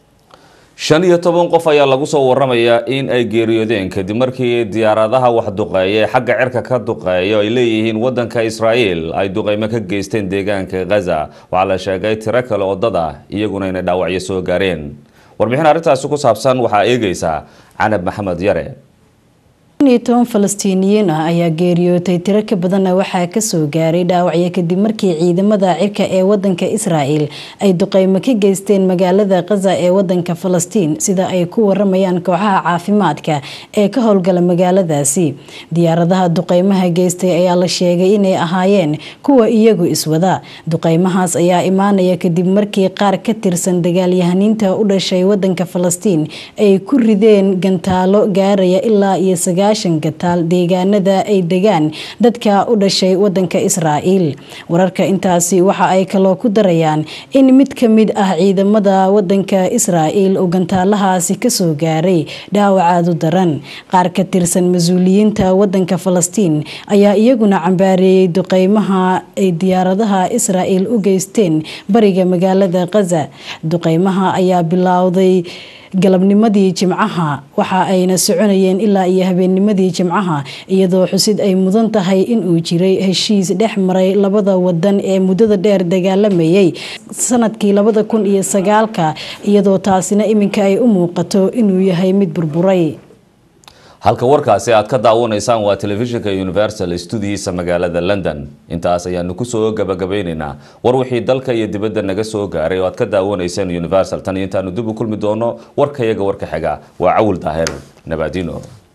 shan iyo toban qof ayaa lagu soo waramayaa in ay geeriyoodeen kadib markii diyaaradaha wax duqeeya ee xagga cirka ka duqeeya ay leeyihiin wadanka israa'iil ay duqeymo ka geysteen deegaanka ghaza waxaa la sheegay tiro kale oo dad ah iyaguna inay dhaawacyo soo gaareen warbixin arrintaasi ku saabsan waxaa eegaysaa canab maxamed yare shan iyo toban falastiiniyiin ah ayaa geeriyootay tiro ka badanna waxaa kasoo gaaray dhaawacyo kadib markii ciidamada cirka ee wadanka israa'el ay duqeymo ka geysteen magaalada khaza ee wadanka falastiin sida ay ku waramayaan kooxaha caafimaadka ee ka howlgala magaaladaasi diyaaradaha duqeymaha geystay ayaa la sheegay inay ahaayeen kuwa iyagu iswada duqeymahaas ayaa imaanaya kadib markii qaar ka tirsan dagaalyahaniinta u dhashay wadanka falastiin ay ku rideen gantaalo gaaraya ilaa iyo sagaashan gataal deegaanada ay degaan dadka u dhashay wadanka israa'iil wararka intaasi waxa ay kaloo ku darayaan in mid ka mid ah ciidamada wadanka israa'iil uu gantaalahaasi kasoo gaaray dhaawacaadu daran qaar ka tirsan mas-uuliyiinta wadanka falastiin ayaa iyaguna cambaareeyey duqeymaha ay diyaaradaha israa'iil u geysteen bariga magaalada khaza duqeymaha ayaa bilowday galabnimadii jimcaha waxa ayna soconayeen ilaa iyo habeennimadii jimcaha iyadoo xusid ay mudan tahay inuu jiray heshiis dhex maray labada wadan ee muddada dheer dagaalamayay sanadkii labada kun iyo sagaalka iyadoo taasina iminka ay u muuqato inuu yahay mid burburay halka warkaasi aad ka daawanaysaan waa telefishinka universal studihiisa magaalada london intaas ayaanu kusoo gabagabaynaynaa war wixii dalka iyo dibadda naga soo gaaray oo aad ka daawanayseen universal tan iyo intaanu dib u kulmi doono warkayaga warka xiga waa cawil daahir nabaadino